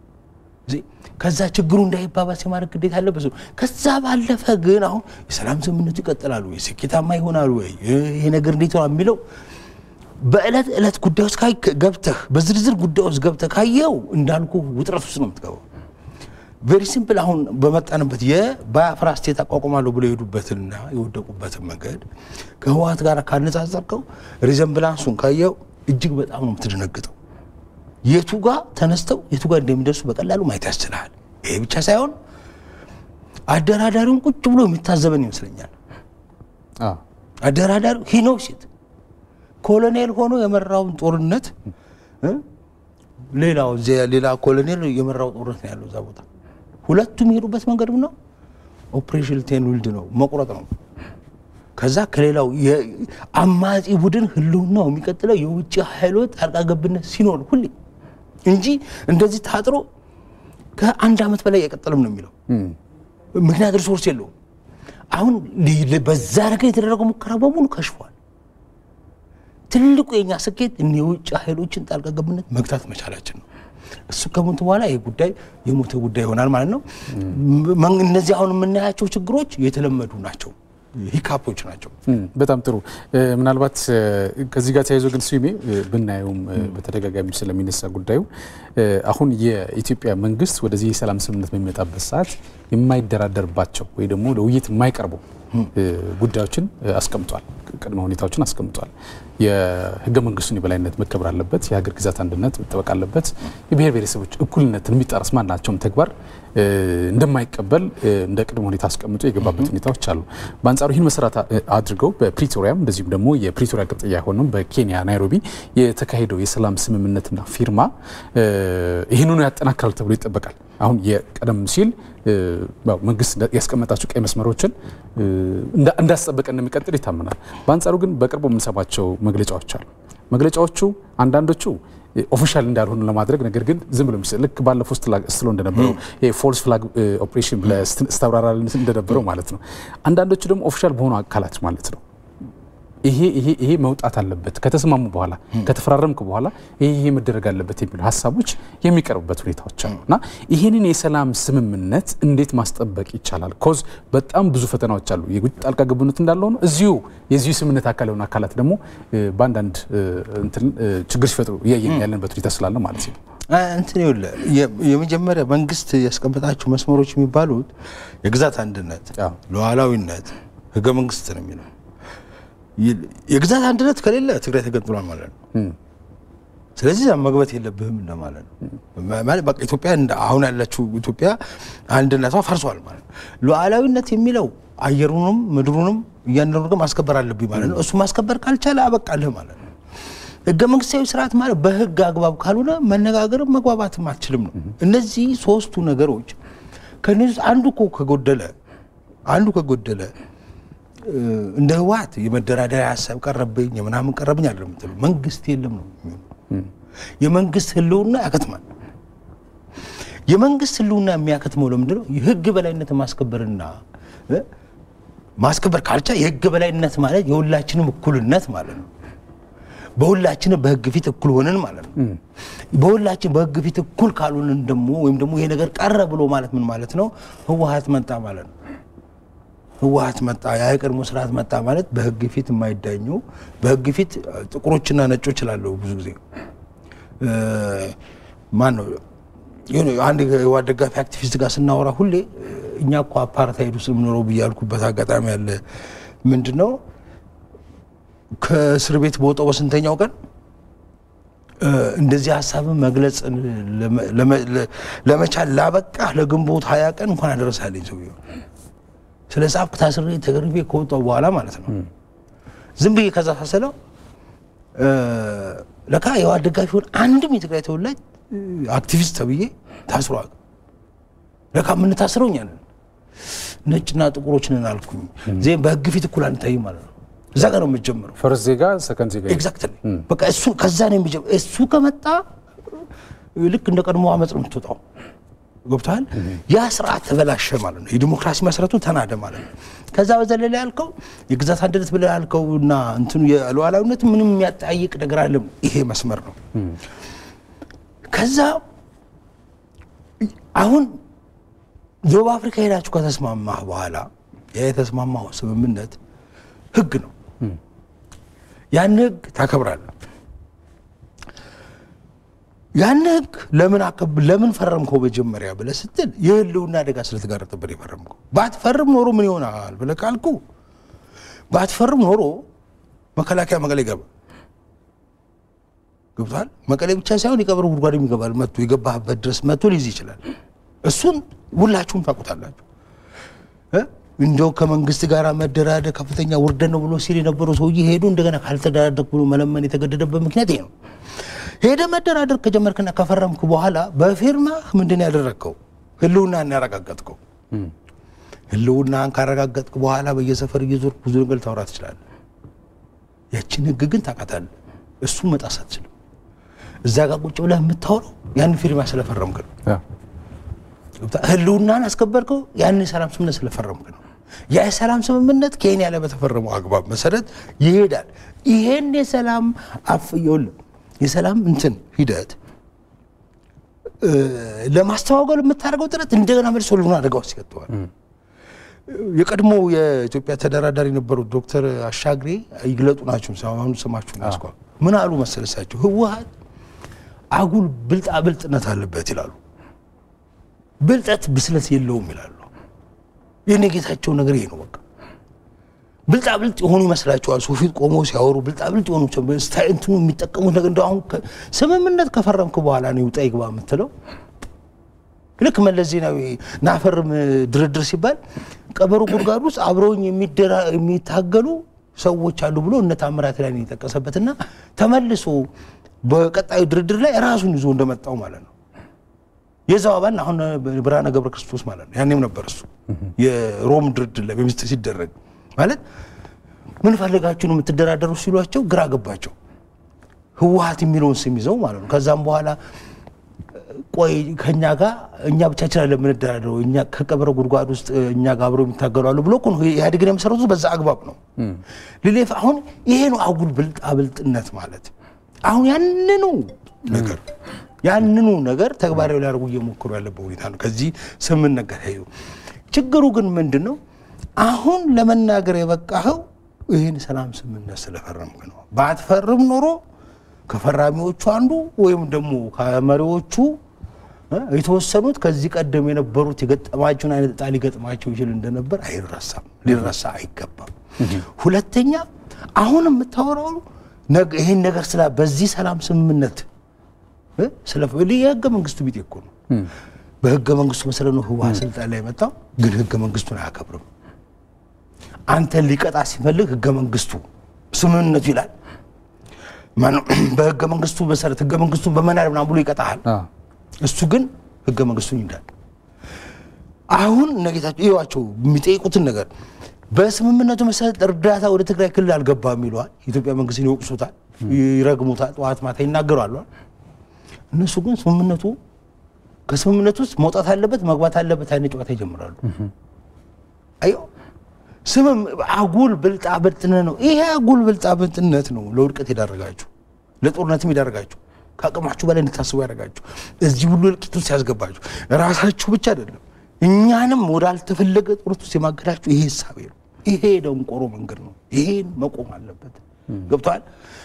ከዛ ችግሩ እንዳይባባስ የማድረግ ግዴታ አለበት። ከዛ ባለፈ ግን አሁን የሰላም ስምምነቱ ይቀጥላሉ ወይ ስኬታማ ይሆናሉ ወይ ይሄ ነገር እንዴት ነው የሚለው በዕለት ዕለት ጉዳይ ውስጥ ገብተህ በዝርዝር ጉዳይ ውስጥ ገብተህ ካየው እንዳልኩ ውጥረት ውስጥ ነው የምትገባው። ቬሪ ሲምፕል። አሁን በመጣንበት የባያፍራ ስቴት አቋቁማለሁ ብሎ የሄዱበትንና የወደቁበትን መንገድ ከህወሓት ጋር ካነጻጸርከው ሪዘምብላንሱን ካየው እጅግ በጣም ነው የምትደነግጠው። የቱ ጋር ተነስተው የቱ ጋር እንደሚደርሱ በቀላሉ ማየት ያስችልሃል። ይሄ ብቻ ሳይሆን አደራዳሪውን ቁጭ ብሎ የሚታዘበን ይመስለኛል። አደራዳሪ ሂኖ ሴት ኮሎኔል ሆኖ የመራውን ጦርነት ሌላው ሌላ ኮሎኔል የመራው ጦርነት ነው ያለው እዛ ቦታ። ሁለቱም የሄዱበት መንገድ ነው ኦፕሬሽን ቴን ዊልድ ነው መቁረጥ ነው። ከዛ ከሌላው አማጺ ቡድን ህልውናው የሚቀጥለው የውጭ ኃይሎች ጣልቃ ገብነት ሲኖር ሁሌ እንጂ እንደዚህ ታጥሮ ከአንድ ዓመት በላይ አይቀጥልም ነው የሚለው። ምክንያት ሪሶርስ የለውም። አሁን በዛ ነገር የተደረገው ሙከራ በሙሉ ከሽፏል። ትልቁ የኛ ስኬት እኒ የውጭ ኃይሎችን ጣልቃ ገብነት መግታት መቻላችን ነው። እሱ ከሞት በኋላ ይህ ጉዳይ የሞተ ጉዳይ ይሆናል ማለት ነው። እነዚህ አሁን የምናያቸው ችግሮች የተለመዱ ናቸው፣ ሂካፖች ናቸው። በጣም ጥሩ። ምናልባት ከዚህ ጋር ተያይዞ ግን ስሜ ብናየውም በተደጋጋሚ ስለሚነሳ ጉዳዩ አሁን የኢትዮጵያ መንግስት ወደዚህ የሰላም ስምምነት በሚመጣበት ሰዓት የማይደራደርባቸው ወይ ደግሞ ለውይይት የማይቀርቡ ጉዳዮችን አስቀምጧል። ቅድመ ሁኔታዎችን አስቀምጧል። የህገ መንግስቱን የበላይነት መከበር አለበት። የሀገር ግዛት አንድነት መጠበቅ አለበት። የብሔር ብሔረሰቦች እኩልነትን የሚጣረስ ማናቸውም ተግባር እንደማይቀበል እንደ ቅድመ ሁኔታ አስቀምጦ የገባበት ሁኔታዎች አሉ። በአንጻሩ ይህን መሰረት አድርገው በፕሪቶሪያም እንደዚሁም ደግሞ የፕሪቶሪያ ቅጥያ የሆነው በኬንያ ናይሮቢ የተካሄደው የሰላም ስምምነትና ፊርማ ይህንኑ ያጠናክራል ተብሎ ይጠበቃል። አሁን የቀደም ሲል መንግስት ያስቀመጣቸው ቀይ መስመሮችን እንዳስጠበቀ እንደሚቀጥል ይታመናል። በአንጻሩ ግን በቅርቡ የምንሰማቸው መግለጫዎች አሉ። መግለጫዎቹ አንዳንዶቹ ኦፊሻል እንዳልሆኑ ለማድረግ ነገር ግን ዝም ብሎ ልክ ባለፈው ስትሎ እንደነበረው ፎልስ ፍላግ ኦፕሬሽን ስታብራራ እንደነበረው ማለት ነው። አንዳንዶቹ ደግሞ ኦፊሻል በሆኑ አካላት ማለት ነው ይሄ ይሄ ይሄ መውጣት አለበት ከተስማሙ በኋላ ከተፈራረምክ በኋላ ይሄ ይሄ መደረግ አለበት የሚሉ ሀሳቦች የሚቀርቡበት ሁኔታዎች አሉ እና ይህንን የሰላም ስምምነት እንዴት ማስጠበቅ ይቻላል? ኮዝ በጣም ብዙ ፈተናዎች አሉ። የውጭ ጣልቃ ገብነት እንዳለ ሆኖ እዚሁ የዚሁ ስምምነት አካል የሆኑ አካላት ደግሞ በአንዳንድ ችግር ሲፈጥሩ እያየን ያለንበት ሁኔታ ስላለ ማለት ነው። እንትን ይኸውልህ የመጀመሪያ መንግስት ያስቀመጣቸው መስመሮች የሚባሉት የግዛት አንድነት፣ ሉዓላዊነት፣ ህገ መንግስት ነው የሚለው የግዛት አንድነት ከሌለ ትግራይ ተገንጥሏል ማለት ነው። ስለዚህ መግባት የለብህም እንደማለት ነው። በቃ ኢትዮጵያ አሁን ያለችው ኢትዮጵያ አንድነቷ ፈርሷል ማለት ነው። ሉዓላዊነት የሚለው አየሩንም ምድሩንም እያንዳንዱ ነገር ማስከበር አለብኝ ማለት ነው። እሱ ማስከበር ካልቻለ አበቃልህ ማለት ነው። ህገ መንግስታዊ ስርዓት ማለት በህግ አግባብ ካልሆነ መነጋገርም መግባባትም አትችልም ነው። እነዚህ ሶስቱ ነገሮች ከነዚህ አንዱ እኮ ከጎደለ አንዱ ከጎደለ እንደ ህወሓት የመደራደሪያ ሀሳብ ቀረብኝ የምናምን ቀረብኝ አለ ምትሉ መንግስት የለም ነው የሚሆነው። የመንግስት ህልውና ያከትማል። የመንግስት ህልውና የሚያከትመው ለምንድን ነው? የህግ በላይነት ማስከበርና ማስከበር ካልቻ የህግ በላይነት ማለት የሁላችንም እኩልነት ማለት ነው። በሁላችንም በህግ ፊት እኩል ሆንን ማለት ነው። በሁላችን በህግ ፊት እኩል ካልሆንን ደግሞ ወይም ደግሞ ይሄ ነገር ቀረ ብሎ ማለት ምን ማለት ነው? ህወሓት መጣ ማለት ነው። ህወሓት መጣ፣ የቀድሞ ስርዓት መጣ ማለት በህግ ፊት የማይዳኙ በህግ ፊት ጥቁሮችና ነጮች እላለሁ ብዙ ጊዜ ማን ነው የሆነ አንድ የህወሓት ደጋፊ አክቲቪስት ጋር ስናወራ ሁሌ እኛ እኮ አፓርታይድ ውስጥ የምኖረው ብያልኩበት አጋጣሚ አለ። ምንድን ነው ከእስር ቤት በወጣው በስንተኛው ቀን እንደዚህ ሀሳብን መግለጽ ለመቻል ላበቃ ለግንቦት ሀያ ቀን እንኳን አደረሳለኝ ሰውዬው ስለ ጻፍክ ታስሬ ተገርፌ ከወጣሁ በኋላ ማለት ነው። ዝም ብዬ ከዛ ሳሰለው ለካ የህወሓት ደጋፊ ሆን አንድም የትግራይ ተወላጅ አክቲቪስት ተብዬ ታስሯል። ለካ የምንታስረው እኛ ነን፣ ነጭና ጥቁሮች ነን አልኩኝ። ዜም በህግ ፊት እኩል አንታይም ማለት ነው። እዛ ጋር ነው የምትጀምረው። ፈርስት ዜጋ ሰከንድ ዜጋ ኤግዛክትሊ በቃ እሱ ከዛ ነው የሚጀምረው። እሱ ከመጣ ልክ እንደ ቀድሞ አመፅ ነው የምትወጣው። ገብቶሃል? ያ ስርዓት ተበላሸ ማለት ነው። የዲሞክራሲ መሰረቱ ተናደ ማለት ነው። ከዛ በዘለለ ያልከው የግዛት አንድነት ብለህ ያልከው እና እንትኑ የሉዓላዊነት ምንም የሚያጠያይቅ ነገር አለም። ይሄ መስመር ነው። ከዛ አሁን ደቡብ አፍሪካ ሄዳችሁ ከተስማማህ በኋላ ያ የተስማማው ስምምነት ህግ ነው። ያን ህግ ታከብራለህ። ያን ህግ ለምን አከብ ለምን ፈረምከው መጀመሪያ ብለህ ስትል የህልውና አደጋ ስለተጋረጠብን የፈረምከው። ባትፈርም ኖሮ ምን ይሆናል ብለህ ካልኩ ባትፈርም ኖሮ መከላከያ መቀሌ ይገባል። ገብቷል። መቀሌ ብቻ ሳይሆን የቀብር ጉድጓድም ይገባል። መጥቶ የገባህበት ድረስ መጥቶ ሊይዝ ይችላል። እሱን ሁላችሁም ታውቁታላችሁ። እንዲያው ከመንግስት ጋር መደራደር ከፍተኛ ውርደት ነው ብሎ ሲል የነበረው ሰውዬ ሄዱ እንደገና ካልተደራደርክ ብሎ መለመን የተገደደበት ምክንያት ይሄ ነው። ሄደ መደራደር ከጀመርክና ከፈረምክ በኋላ በፊርማ ምንድን ያደረግከው? ህልውናን ያረጋገጥከው። ህልውናን ካረጋገጥክ በኋላ በየሰፈር እየዞርክ ብዙ ነገር ታወራ ትችላለህ። ያችን ህግ ግን ታውቃታለህ። እሱ መጣስ አትችልም። እዛ ጋር ቁጭ ብለህ የምታወራው ያን ፊርማ ስለፈረምክ ነው። ህልውናን አስከበርከው ያን የሰላም ስምምነት ስለፈረምክ ነው። ያ የሰላም ስምምነት ኬንያ ላይ በተፈረመው አግባብ መሰረት ይሄዳል። ይሄን የሰላም አፍየውል የሰላም እንትን ሂደት ለማስተዋወል የምታደርገው ጥረት እንደገና መልሶ ህልውና አደጋ ውስጥ ይከተዋል። የቀድሞ የኢትዮጵያ ተደራዳሪ የነበሩት ዶክተር አሻግሬ ይግለጡ ናቸው። አሁን ስማችሁን ያስኳ ምን አሉ መሰለሳቸው? ህወሓት አጉል ብልጣ ብልጥነት አለበት ይላሉ። ብልጠት ብስለት የለውም ይላሉ። የኔጌታቸው ነገር ይሄ ነው። በቃ ብልጣ ብልጥ የሆኑ ይመስላቸዋል። ሰው ፊት ቆመው ሲያወሩ ብልጣ ብልጥ የሆኑ እንትኑ የሚጠቀሙት ነገር እንደ አሁን ስምምነት ከፈረምክ በኋላ ነው ይውጣ ይግባ የምትለው። ልክ መለስ ዜናዊ ናፈርም ድርድር ሲባል ቀበሮ ጉድጓድ ውስጥ አብረውኝ የሚታገሉ ሰዎች አሉ ብሎ እነ ታምራት ላይ የጠቀሰበትና ተመልሶ በቀጣዩ ድርድር ላይ ራሱን ይዞ እንደመጣው ማለት ነው። የዛው አባል አሁን ብርሃነ ገብረ ክርስቶስ ማለት ነው። ያኔም ነበር እሱ የሮም ድርድር ላይ በሚስጥር ሲደረግ ማለት ምን ፈልጋችሁ ነው የምትደራደሩ ሲሏቸው ግራ ገባቸው። ህወሓት የሚለውን ስም ይዘው ማለት ነው። ከዛም በኋላ ቆይ ከእኛ ጋር እኛ ብቻችን አለ የምንደራደረው እኛ ከቀበረ ጉድጓድ ውስጥ እኛ ጋር አብረው የሚታገሉ አሉ ብሎ እኮ ነው ኢህአዴግን የመሰረቱት በዛ አግባብ ነው። ልሌፍ አሁን ይሄ ነው አጉል ብልጣ ብልጥነት ማለት አሁን ያንኑ ነገር ያንኑ ነገር ተግባራዊ ሊያደርጉ እየሞከሩ ያለበት ሁኔታ ነው። ከዚህ ስምምነት ጋር ተያይዞ ችግሩ ግን ምንድን ነው? አሁን ለመናገር የበቃኸው ይህን ሰላም ስምምነት ስለፈረምክ ነው። ባትፈርም ኖሮ ከፈራሚዎቹ አንዱ ወይም ደግሞ ከመሪዎቹ የተወሰኑት ከዚህ ቀደም የነበሩት የገጠማቸውን አይነት ዕጣ ሊገጥማቸው ይችል እንደነበር አይረሳም፣ ሊረሳ አይገባም። ሁለተኛ አሁን የምታወራው ይህን ነገር ስላ በዚህ ሰላም ስምምነት የህገ መንግስቱ ቢጤ እኮ ነው። በህገ መንግስቱ መሰረት ነው ህወሓት ስልጣን ላይ የመጣው፣ ግን ህገ መንግስቱን አያከብርም። አንተን ሊቀጣ ሲፈልግ ህገ መንግስቱ ስምምነቱ ይላል። በህገ መንግስቱ መሰረት ህገ መንግስቱን በመናድ ምናምን ብሎ ይቀጣሃል። እሱ ግን ህገ መንግስቱን ይላል። አሁን እነጌታቸው ይዋቸው የሚጠይቁትን ነገር በስምምነቱ መሰረት እርዳታ ወደ ትግራይ ክልል አልገባም ይለዋል። የኢትዮጵያ መንግስትን ይወቅሱታል፣ ይረግሙታል፣ ጠዋት ማታ ይናገራሉ። እነሱ ግን ስምምነቱ ከስምምነቱ ውስጥ መውጣት አለበት መግባት አለበት አይነት ጨዋታ ይጀምራሉ። አዮ ስምም አጉል ብልጣ ብልጥነት ነው። ይሄ አጉል ብልጣ ብልጥነት ነው ለውድቀት የዳረጋችሁ፣ ለጦርነትም የዳረጋችሁ፣ ከአቅማችሁ በላይ እንድታስቡ ያደረጋችሁ፣ እዚህ ሁሉ እልቂት ውስጥ ያስገባችሁ ራሳችሁ ብቻ አይደለም እኛንም ወዳልተፈለገ ጦርነት ውስጥ የማገዳችሁ ይሄ እሳቤ ነው። ይሄ ደንቆሮ መንገድ ነው። ይሄን መቆም አለበት። ገብቷል።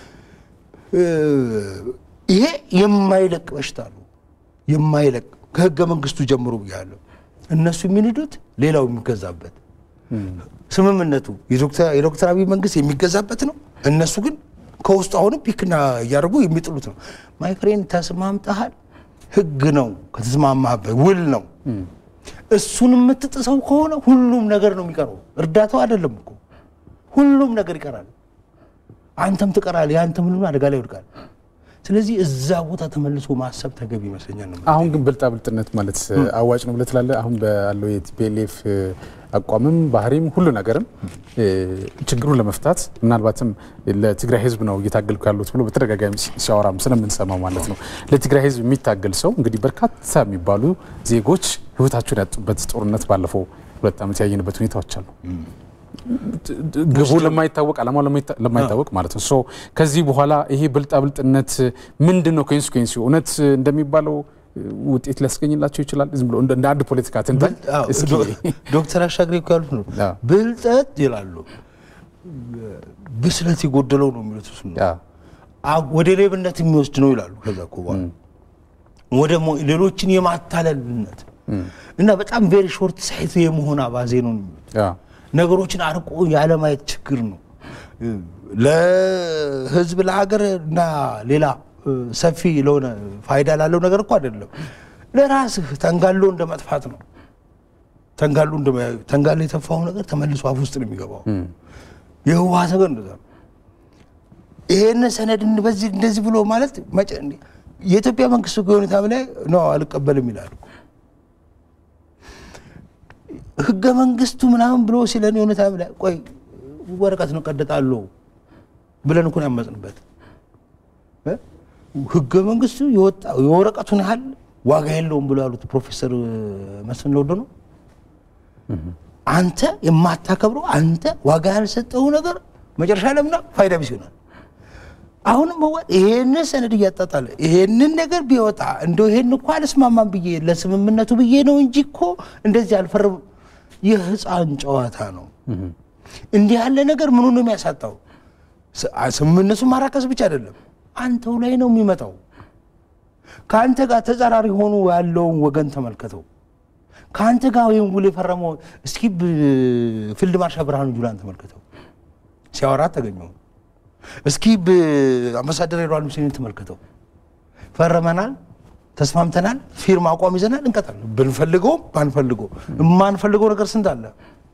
ይሄ የማይለቅ በሽታ ነው። የማይለቅ ከህገ መንግስቱ ጀምሮ ብያለሁ። እነሱ የሚንዱት ሌላው የሚገዛበት ስምምነቱ የዶክተር አብይ መንግስት የሚገዛበት ነው። እነሱ ግን ከውስጡ አሁንም ፒክና እያደረጉ የሚጥሉት ነው። ማይፍሬን ተስማምተሃል፣ ህግ ነው ከተስማማበት ውል ነው። እሱን የምትጥሰው ከሆነ ሁሉም ነገር ነው የሚቀረው። እርዳታው አይደለም እኮ ሁሉም ነገር ይቀራል። አንተም ትቀራለህ። የአንተም ሁሉ አደጋ ላይ ይወድቃል። ስለዚህ እዛ ቦታ ተመልሶ ማሰብ ተገቢ ይመስለኛል። ነው አሁን ግን ብልጣ ብልጥነት ማለት አዋጭ ነው ብለህ ትላለህ? አሁን ባለው የቲፒኤልኤፍ አቋምም ባህሪም ሁሉ ነገርም ችግሩን ለመፍታት ምናልባትም ለትግራይ ህዝብ ነው እየታገልኩ ያሉት ብሎ በተደጋጋሚ ሲያወራም ስለምንሰማው ማለት ነው። ለትግራይ ህዝብ የሚታገል ሰው እንግዲህ በርካታ የሚባሉ ዜጎች ህይወታቸውን ያጡበት ጦርነት ባለፈው ሁለት ዓመት ያየንበት ሁኔታዎች አሉ። ግቡ ለማይታወቅ ዓላማው ለማይታወቅ ማለት ነው። ከዚህ በኋላ ይሄ ብልጣ ብልጥነት ምንድን ነው? ኮንሲኩዌንሲ እውነት እንደሚባለው ውጤት ሊያስገኝላቸው ይችላል? ዝም ብሎ እንደ አንድ ፖለቲካ ትንታኝ ዶክተር አሻግሬ እኮ ያሉት ነው። ብልጠት ይላሉ ብስለት የጎደለው ነው የሚሉት እሱ ነው። ወደ ሌብነት የሚወስድ ነው ይላሉ። ከዛ እኮ በኋላ ወደ ሌሎችን የማታለልነት እና በጣም ቬሪ ሾርት ሳይት የመሆን አባዜ ነው የሚሉት ነገሮችን አርቆ ያለማየት ችግር ነው። ለህዝብ ለሀገር እና ሌላ ሰፊ ለሆነ ፋይዳ ላለው ነገር እኮ አይደለም። ለራስህ ተንጋሎ እንደ መጥፋት ነው። ተንጋሎ ተንጋሎ የተፋው ነገር ተመልሶ አፍ ውስጥ ነው የሚገባው። የህወሓት ነገር እንደዛ ነው። ይሄን ሰነድ በዚህ እንደዚህ ብሎ ማለት የኢትዮጵያ መንግስት ሁኔታ ላይ ነው አልቀበልም ይላል። ህገ መንግስቱ ምናምን ብሎ ሲለን የሆነ ታይም ላይ ቆይ ወረቀት ነው ቀደጣለሁ ብለን እኮ ነው ያመጽንበት። ህገ መንግስቱ የወረቀቱን ያህል ዋጋ የለውም ብሎ ያሉት ፕሮፌሰር መስፍን ለወዶ ነው። አንተ የማታከብረው አንተ ዋጋ ያልሰጠው ነገር መጨረሻ ለምና ፋይዳ ቢስ ይሆናል። አሁንም ህወሓት ይሄንን ሰነድ እያጣጣለ ይሄንን ነገር ቢወጣ እንደው ይሄን እኮ አልስማማም ብዬ ለስምምነቱ ብዬ ነው እንጂ እኮ እንደዚህ አልፈርም የህፃን ጨዋታ ነው። እንዲህ ያለ ነገር ምኑ ነው የሚያሳጣው? ስምምነቱን ማራከስ ብቻ አይደለም፣ አንተው ላይ ነው የሚመጣው። ከአንተ ጋር ተጻራሪ ሆኖ ያለውን ወገን ተመልከተው። ከአንተ ጋር ወይም ውል የፈረመው እስኪ ፊልድ ማርሻል ብርሃኑ ጁላን ተመልከተው፣ ሲያወራት ተገኘው። እስኪ አምባሳደር ሬድዋን ሁሴንን ተመልከተው። ፈርመናል ተስማምተናል፣ ፊርማ አቋም ይዘናል፣ እንቀጥላለን። ብንፈልገውም ባንፈልገው የማንፈልገው ነገር ስንት አለ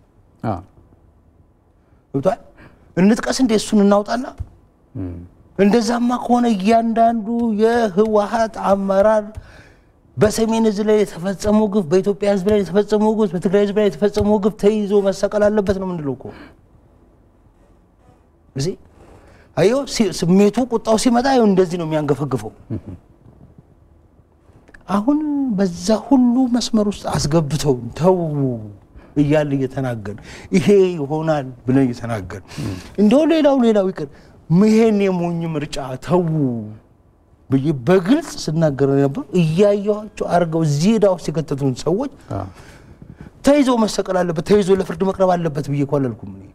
ብቷል። እንጥቀስ እንደ እሱን እናውጣና እንደዛማ ከሆነ እያንዳንዱ የህወሓት አመራር በሰሜን ህዝብ ላይ የተፈጸመው ግፍ፣ በኢትዮጵያ ህዝብ ላይ የተፈጸመው ግፍ፣ በትግራይ ህዝብ ላይ የተፈጸመው ግፍ ተይዞ መሰቀል አለበት ነው ምንድለው እኮ እዚህ አየው ስሜቱ ቁጣው ሲመጣ ይኸው እንደዚህ ነው የሚያንገፈግፈው። አሁን በዛ ሁሉ መስመር ውስጥ አስገብተው ተው እያለ እየተናገር ይሄ ይሆናል ብለን እየተናገር እንደው ሌላው ሌላው ይቅር ይሄን የሞኝ ምርጫ ተው ብዬ በግልጽ ስናገር ነበር። እያየኋቸው አድርገው እዚህ ዕዳ ውስጥ የከተቱን ሰዎች ተይዞ መሰቀል አለበት፣ ተይዞ ለፍርድ መቅረብ አለበት ብዬ እኮ አላልኩም እኔ።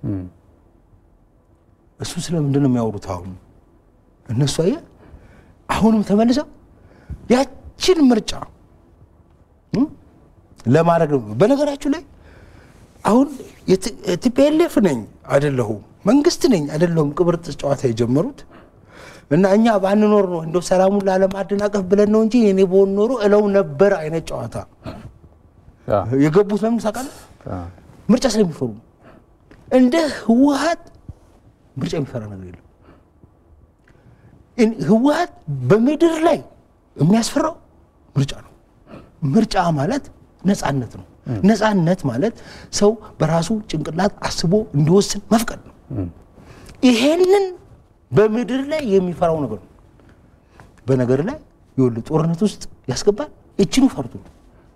እሱ ስለምንድን ነው የሚያወሩት? አሁን እነሱ አየህ አሁንም ተመልሰው ያችን ምርጫ ለማድረግ ነው። በነገራችሁ ላይ አሁን ቲፒኤልኤፍ ነኝ አይደለሁም መንግስት ነኝ አይደለሁም ቅብርጥስ ጨዋታ የጀመሩት እና እኛ ባንኖር ነው እንደው ሰላሙን ላለማደናቀፍ ብለን ነው እንጂ እኔ በሆን ኖሮ እለው ነበር አይነት ጨዋታ የገቡት ለምን ታውቃለህ? ምርጫ ስለሚፈሩ እንደ ህወሓት ምርጫ የሚፈራ ነገር የለም። ህወሓት በምድር ላይ የሚያስፈራው ምርጫ ነው። ምርጫ ማለት ነፃነት ነው። ነፃነት ማለት ሰው በራሱ ጭንቅላት አስቦ እንዲወስን መፍቀድ ነው። ይሄንን በምድር ላይ የሚፈራው ነገር ነው። በነገር ላይ ይኸውልህ ጦርነት ውስጥ ያስገባል። እችኑ ፈርቶ ነው።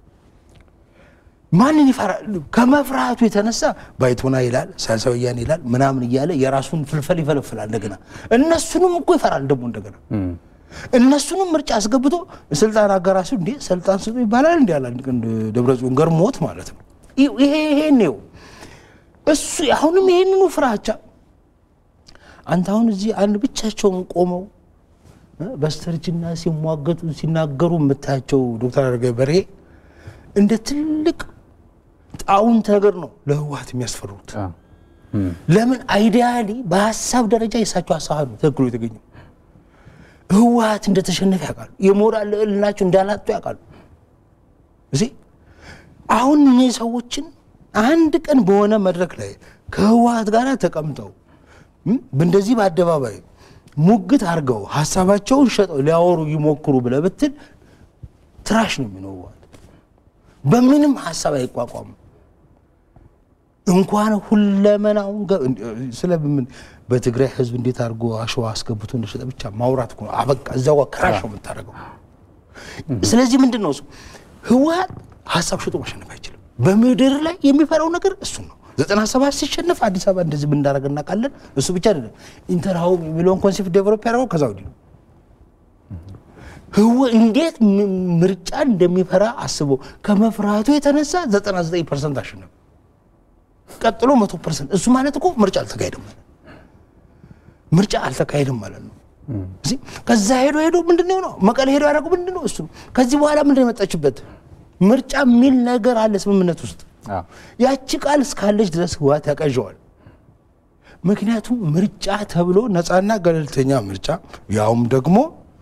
ማንን ይፈራል? ከመፍራቱ የተነሳ ባይቶና ይላል፣ ሳልሳይ ወያኔ ይላል ምናምን እያለ የራሱን ፍልፈል ይፈለፍላል። እንደገና እነሱንም እኮ ይፈራል ደግሞ እንደገና እነሱንም ምርጫ አስገብቶ ስልጣን አጋራሱ እንዴ ስልጣን ስጡ ይባላል እንዲ ያለ ደብረጽዮን ገርሞት ማለት ነው። ይሄ ይሄን ነው እሱ አሁንም ይሄንኑ ፍራቻ አንተ አሁን እዚህ አንድ ብቻቸውን ቆመው በስተርጅና ሲሟገቱ ሲናገሩ የምታያቸው ዶክተር አረጋዊ በርሄ እንደ ትልቅ ጣውንት ነገር ነው ለህወሓት የሚያስፈሩት። ለምን አይዲያሊ በሀሳብ ደረጃ የእሳቸው ሀሳብ ነው ትክክሉ የተገኘው። ህወሓት እንደተሸነፈ ያውቃሉ። የሞራል ልዕልናቸው እንዳላጡ ያውቃሉ። እዚህ አሁን እነዚህ ሰዎችን አንድ ቀን በሆነ መድረክ ላይ ከህወሓት ጋር ተቀምጠው እንደዚህ በአደባባይ ሙግት አድርገው ሀሳባቸውን ሸጠው ሊያወሩ ይሞክሩ ብለህ ብትል ትራሽ ነው የሚለው ህወሓት በምንም ሀሳብ አይቋቋም። እንኳን ሁለመናውን ስለምን በትግራይ ህዝብ እንዴት አድርጎ አሸዋ አስገብቶ እንደሸጠ ብቻ ማውራት እኮ ነው። አበቃ እዛው ክራሽ ነው የምታደርገው። ስለዚህ ምንድን ነው እሱ ህወሓት ሀሳብ ሽጦ ማሸነፍ አይችልም። በምድር ላይ የሚፈራው ነገር እሱ ነው። ዘጠና ሰባት ሲሸነፍ አዲስ አበባ እንደዚህ ብንዳረግ እናውቃለን። እሱ ብቻ አይደለም ኢንተርሃውም የሚለውን ኮንሴፕት ዴቨሎፕ ያደረገው ከዛ ወዲህ ነው። ህወ እንዴት ምርጫ እንደሚፈራ አስበው ከመፍራቱ የተነሳ 99 ፐርሰንት አሸነፈ። ቀጥሎ መቶ ፐርሰንት እሱ ማለት እኮ ምርጫ አልተካሄደም ማለት ምርጫ አልተካሄደም ማለት ነው። እዚህ ከዛ ሄዶ ሄዶ ምንድን ነው መቀሌ ሄዶ ያደረጉ ምንድን ነው እሱ ከዚህ በኋላ ምንድን ነው የመጣችበት ምርጫ የሚል ነገር አለ ስምምነት ውስጥ ያቺ ቃል እስካለች ድረስ ህወሓት ያቀዣዋል። ምክንያቱም ምርጫ ተብሎ ነፃና ገለልተኛ ምርጫ ያውም ደግሞ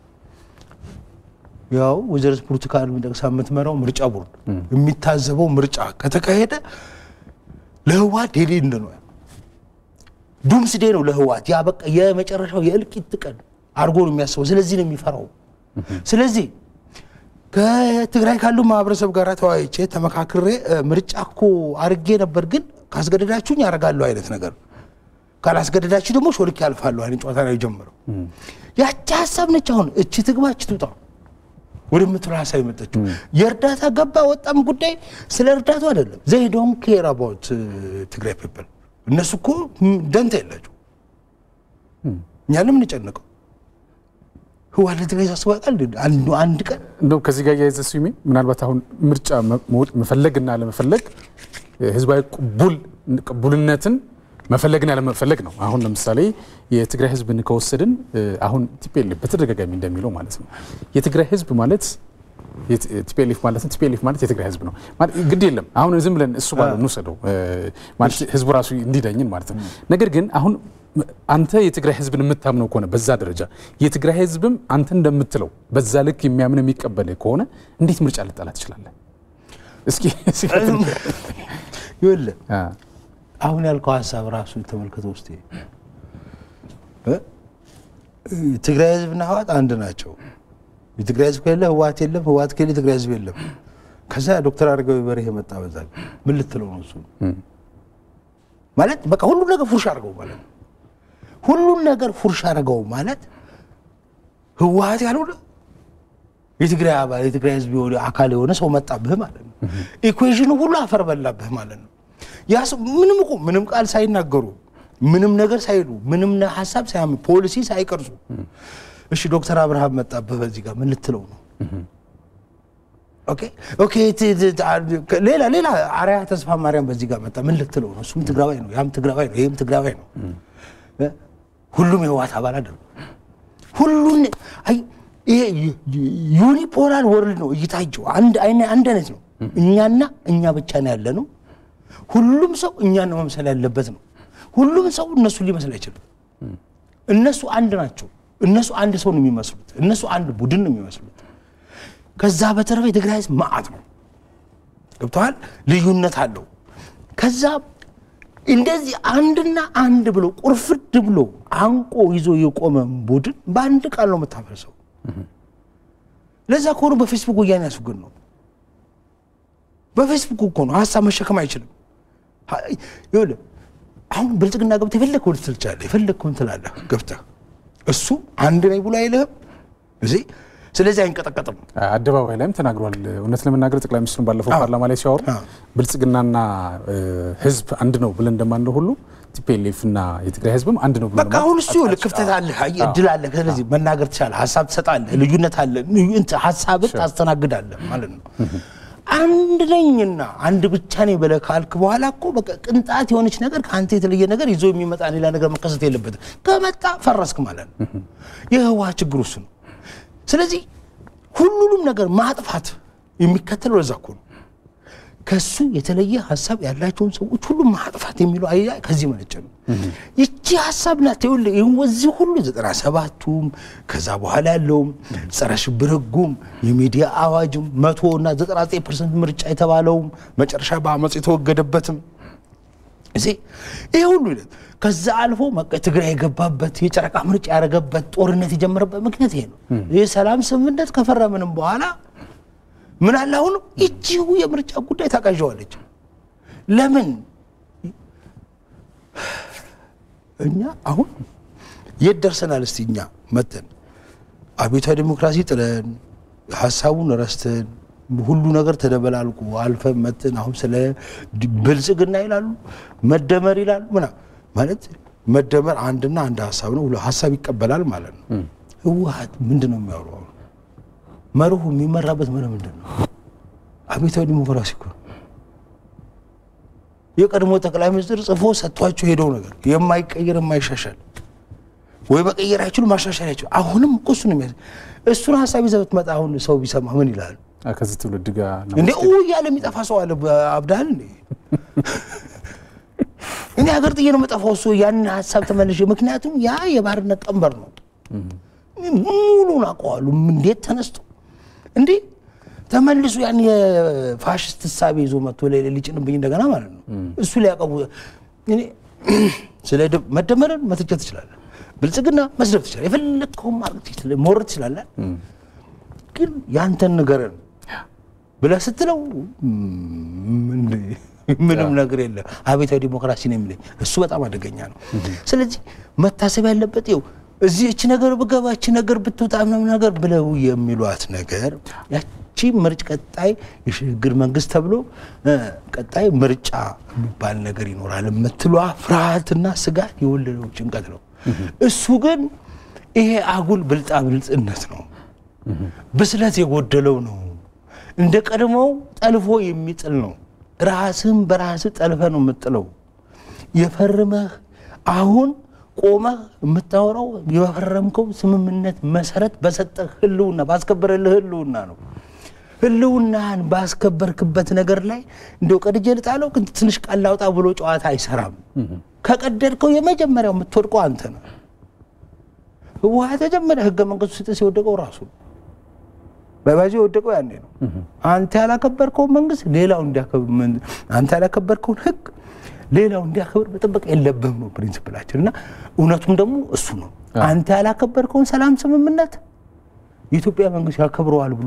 ያው ወይዘሪት ብርቱካን ሚደቅሳ የምትመራው ምርጫ ቦርድ የሚታዘበው ምርጫ ከተካሄደ ለህወሓት ዴዴ እንደ ነው ዱምስ ዴ ነው ለህወሓት ያ በቃ የመጨረሻው የእልቂት ቀን አድርጎ ነው የሚያስበው። ስለዚህ ነው የሚፈራው። ስለዚህ ከትግራይ ካሉ ማህበረሰብ ጋር ተወያይቼ ተመካክሬ ምርጫ እኮ አርጌ ነበር፣ ግን ካስገደዳችሁኝ ያደርጋለሁ አይነት ነገር ካላስገደዳችሁ ደግሞ ሾልክ ያልፋለሁ አይነት ጨዋታ ነው የጀመረው። ያቺ ሀሳብ ነች። አሁን እቺ ትግባ እቺ ትውጣ ወደምትለው ሀሳብ የመጣችው የእርዳታ ገባ ወጣም ጉዳይ ስለ እርዳቱ አይደለም። ዘይ ዶንት ኬር አባውት ትግራይ ፒፕል እነሱ እኮ ደንታ የላቸው። እኛ ለምን እንጨነቀው? ህወሓት ለትግራይ ሳስበው ያውቃል አንዱ አንድ ቀን እንደውም ከዚህ ጋር እያይዘ ስሜ ምናልባት አሁን ምርጫ መፈለግና ለመፈለግ ህዝባዊ ቅቡልነትን መፈለግና ለመፈለግ ነው። አሁን ለምሳሌ የትግራይ ህዝብን ከወሰድን አሁን ቲፒኤልኤፍ በተደጋጋሚ እንደሚለው ማለት ነው የትግራይ ህዝብ ማለት ቲፒኤልኤፍ ማለት ቲፒኤልኤፍ ማለት የትግራይ ህዝብ ነው ግድ የለም። አሁን ዝም ብለን እሱ ባለው እንውሰደው ማለት ህዝቡ ራሱ እንዲዳኝን ማለት ነው። ነገር ግን አሁን አንተ የትግራይ ህዝብን የምታምነው ከሆነ በዛ ደረጃ የትግራይ ህዝብም አንተ እንደምትለው በዛ ልክ የሚያምን የሚቀበል ከሆነ እንዴት ምርጫ ልጠላ ትችላለህ? እስኪ ይኸውልህ አሁን ያልከው ሀሳብ ራሱ ተመልክቶ ውስጥ ትግራይ ህዝብና ህወሓት አንድ ናቸው። የትግራይ ህዝብ ከሌለ ህወሓት የለም፣ ህወሓት ከሌለ የትግራይ ህዝብ የለም። ከዛ ዶክተር አረጋዊ በርሄ መጣ። በዛ ምን ልትለው ነው እሱ ማለት በቃ ሁሉን ነገር ፉርሽ አድርገው ማለት ነው። ሁሉን ነገር ፉርሽ አድርገው ማለት ህወሓት ያልሆነ የትግራይ አባል የትግራይ ህዝብ አካል የሆነ ሰው መጣብህ ማለት ነው። ኢኩዌሽኑ ሁሉ አፈር በላብህ ማለት ነው። ያ ሰው ምንም እኮ ምንም ቃል ሳይናገሩ ምንም ነገር ሳይሉ ምንም ሀሳብ ሳያምን ፖሊሲ ሳይቀርጹ እሺ ዶክተር አብርሃም መጣብህ በዚህ ጋር ምን ልትለው ነው? ኦኬ ኦኬ ሌላ ሌላ አርያ ተስፋ ማርያም በዚህ ጋር መጣ ምን ልትለው ነው? እሱም ትግራዋይ ነው፣ ያም ትግራዋይ ነው፣ ይህም ትግራዋይ ነው። ሁሉም የህወሓት አባል አይደሉም። ሁሉን አይ ይሄ ዩኒፖላር ወርልድ ነው እይታቸው አንድ አንድ አይነት ነው። እኛና እኛ ብቻ ነው ያለ ነው። ሁሉም ሰው እኛን ነው መምሰል ያለበት ነው። ሁሉም ሰው እነሱ ሊመስል አይችልም። እነሱ አንድ ናቸው። እነሱ አንድ ሰው ነው የሚመስሉት። እነሱ አንድ ቡድን ነው የሚመስሉት። ከዛ በተረፈ የትግራይ ህዝብ መዓት ነው። ገብተዋል። ልዩነት አለው። ከዛ እንደዚህ አንድና አንድ ብሎ ቁርፍድ ብሎ አንቆ ይዞ የቆመ ቡድን በአንድ ቃል ነው የምታፈርሰው። ለዛ ከሆኑ በፌስቡክ ወያኔ ያስወግድ ነው በፌስቡክ እኮ ነው ሀሳብ መሸከም አይችልም። ይኸውልህ አሁን ብልጽግና ገብተህ የፈለግከውን ልትል ትችላለህ፣ የፈለግከውን ትላለህ ገብተህ እሱ አንድ ነኝ ብሎ አይልህም እዚህ ስለዚህ አይንቀጠቀጥም። አደባባይ ላይም ተናግሯል። እውነት ለመናገር ጠቅላይ ሚኒስትሩን ባለፈው ፓርላማ ላይ ሲያወሩ ብልጽግናና ህዝብ አንድ ነው ብለን እንደማንለው ሁሉ ቲፒኤልኤፍ እና የትግራይ ህዝብም አንድ ነው ብሎ በቃ አሁን እሱ ይኸውልህ ክፍተት አለ፣ እድል አለ። ስለዚህ መናገር ትችላለህ፣ ሀሳብ ትሰጣለህ፣ ልዩነት አለ፣ ሀሳብን ታስተናግዳለህ ማለት ነው። አንድ ነኝና አንድ ብቻ ነኝ ብለህ ካልክ በኋላ እኮ በቃ ቅንጣት የሆነች ነገር ከአንተ የተለየ ነገር ይዞ የሚመጣ ሌላ ነገር መከሰት የለበትም። ከመጣ ፈረስክ ማለት ነው። የህወሓት ችግር እሱ ነው። ስለዚህ ሁሉንም ነገር ማጥፋት የሚከተለው ለዛ እኮ ነው። ከሱ የተለየ ሀሳብ ያላቸውን ሰዎች ሁሉም ማጥፋት የሚለው አያ ከዚህ መነጨ ነው። ይቺ ሀሳብ ናት። ይኸውልህ ወዚህ ሁሉ ዘጠና ሰባቱም ከዛ በኋላ ያለውም ጸረ ሽብር ህጉም የሚዲያ አዋጅም መቶ እና ዘጠና ዘጠኝ ፐርሰንት ምርጫ የተባለውም መጨረሻ በአመፅ የተወገደበትም እዚህ ይሄ ሁሉ ሂደት ከዛ አልፎ ትግራይ የገባበት የጨረቃ ምርጫ ያደረገበት ጦርነት የጀመረበት ምክንያት ይሄ ነው። የሰላም ስምምነት ከፈረምንም በኋላ ምን አለ አሁንም እጅሁ የምርጫ ጉዳይ ታቃዣዋለች። ለምን እኛ አሁን የት ደርሰናል? እስቲ እኛ መተን አብዮታዊ ዲሞክራሲ ጥለን ሀሳቡን ረስተን ሁሉ ነገር ተደበላልቁ አልፈን መተን አሁን ስለ ብልጽግና ይላሉ፣ መደመር ይላሉ ምናምን ማለት መደመር አንድና አንድ ሀሳብ ነው። ሀሳብ ይቀበላል ማለት ነው። ህወሓት ምንድን ነው የሚያወራው? መርሁ የሚመራበት መርህ ምንድን ነው? አብዮታዊ ዲሞክራሲ እኮ የቀድሞ ጠቅላይ ሚኒስትር ጽፎ ሰጥቷቸው ሄደው ነገር የማይቀየር የማይሻሻል ወይ መቀየር አይችሉ ማሻሻል አይችሉ። አሁንም እኮ እሱ ነው የሚያ እሱን ሀሳብ ይዘህ ብትመጣ አሁን ሰው ቢሰማ ምን ይላል? ከዚህ ትውልድ ጋር እንዴ እያለ የሚጠፋ ሰው አለ። አብዳል እንዴ እኔ ሀገር ጥዬ ነው የምጠፋው። እሱ ያንን ሀሳብ ተመልሼ ምክንያቱም ያ የባርነት ቀንበር ነው። ሙሉን አውቀዋለሁ። እንዴት ተነስቶ እንዴ ተመልሶ ያን የፋሽስት እሳቤ ይዞ መጥቶ ሊጭንብኝ እንደገና ማለት ነው። እሱ ሊያቀቡ እኔ ስለ መደመርን መተቸት ትችላለህ፣ ብልጽግና መስደብ ትችላለህ፣ የፈለግከውን ማድረግ መውረድ ትችላለህ። ግን ያንተን ንገረን ብለህ ስትለው ምንም ነገር የለም። አብዮታዊ ዲሞክራሲ ነው የሚለኝ እሱ በጣም አደገኛ ነው። ስለዚህ መታሰብ ያለበት ይኸው እዚህ እቺ ነገር ብገባ እቺ ነገር ብትወጣ ምናምን ነገር ብለው የሚሏት ነገር ያቺ ምርጭ ቀጣይ የሽግግር መንግስት ተብሎ ቀጣይ ምርጫ የሚባል ነገር ይኖራል የምትሏ ፍርሃትና ስጋት የወለደው ጭንቀት ነው። እሱ ግን ይሄ አጉል ብልጣ ብልጽነት ነው። ብስለት የጎደለው ነው። እንደ ቀድሞው ጠልፎ የሚጥል ነው። ራስህን በራስህ ጠልፈ ነው የምጥለው። የፈርመህ አሁን ቆመህ የምታወራው የፈረምከው ስምምነት መሰረት በሰጠህ ህልውና ባስከበረልህ ህልውና ነው። ህልውናህን ባስከበርክበት ነገር ላይ እንደው ቀድጄ ልጣለው ግን ትንሽ ቃል ላውጣ ብሎ ጨዋታ አይሰራም። ከቀደድከው የመጀመሪያው የምትወድቀው አንተ ነው። ህወሓት መጀመሪያ ህገ መንግስቱ ሲጥስ የወደቀው ራሱ ነው። በባዚ የወደቀው ያኔ ነው። አንተ ያላከበርከውን መንግስት ሌላው እንዲያከብር፣ አንተ ያላከበርከውን ህግ ሌላው እንዲያከብር መጠበቅ የለብህም ነው ፕሪንሲፕላችን። እና እውነቱም ደግሞ እሱ ነው። አንተ ያላከበርከውን ሰላም ስምምነት የኢትዮጵያ መንግስት ያከብረዋል ብሎ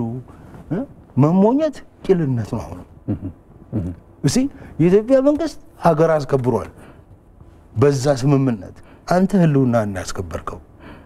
መሞኘት ቂልነት ነው። አሁንም እሲ የኢትዮጵያ መንግስት ሀገር አስከብሯል በዛ ስምምነት አንተ ህልውና እናያስከበርከው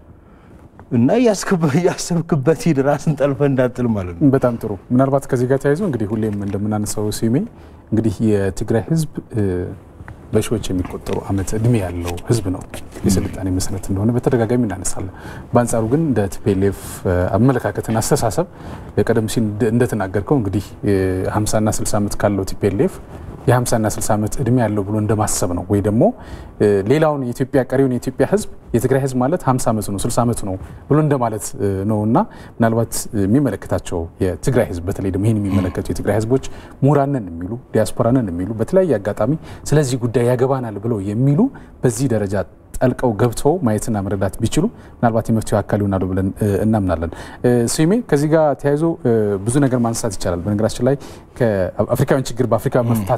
እና እያሰብክበት ሂድ ራስን ጠልፈ እንዳጥል ማለት ነው። በጣም ጥሩ። ምናልባት ከዚህ ጋር ተያይዞ እንግዲህ ሁሌም እንደምናነሳው ሲሜ እንግዲህ የትግራይ ህዝብ በሺዎች የሚቆጠሩ ዓመት እድሜ ያለው ህዝብ ነው። የስልጣኔ መሰረት እንደሆነ በተደጋጋሚ እናነሳለን። በአንጻሩ ግን እንደ ቲፒኤልኤፍ አመለካከትና አስተሳሰብ ቀደም ሲል እንደተናገርከው እንግዲህ 50ና 60 ዓመት ካለው ቲፒኤልኤፍ የ50ና 60 ዓመት እድሜ ያለው ብሎ እንደማሰብ ነው። ወይ ደግሞ ሌላውን የኢትዮጵያ ቀሪውን የኢትዮጵያ ህዝብ የትግራይ ህዝብ ማለት 50 ዓመቱ ነው 60 ዓመቱ ነው ብሎ እንደማለት ነው እና ምናልባት የሚመለከታቸው የትግራይ ህዝብ በተለይ ደግሞ ይህን የሚመለከቱ የትግራይ ህዝቦች ምሁራንን የሚሉ ዲያስፖራንን የሚሉ በተለያየ አጋጣሚ ስለዚህ ጉዳይ ያገባናል ብለው የሚሉ በዚህ ደረጃ ጠልቀው ገብተው ማየትና መረዳት ቢችሉ ምናልባት የመፍትሄው አካል ይሆናሉ ብለን እናምናለን። ስሜ ከዚህ ጋር ተያይዞ ብዙ ነገር ማንሳት ይቻላል። በነገራችን ላይ ከአፍሪካውያን ችግር በአፍሪካ መፍታት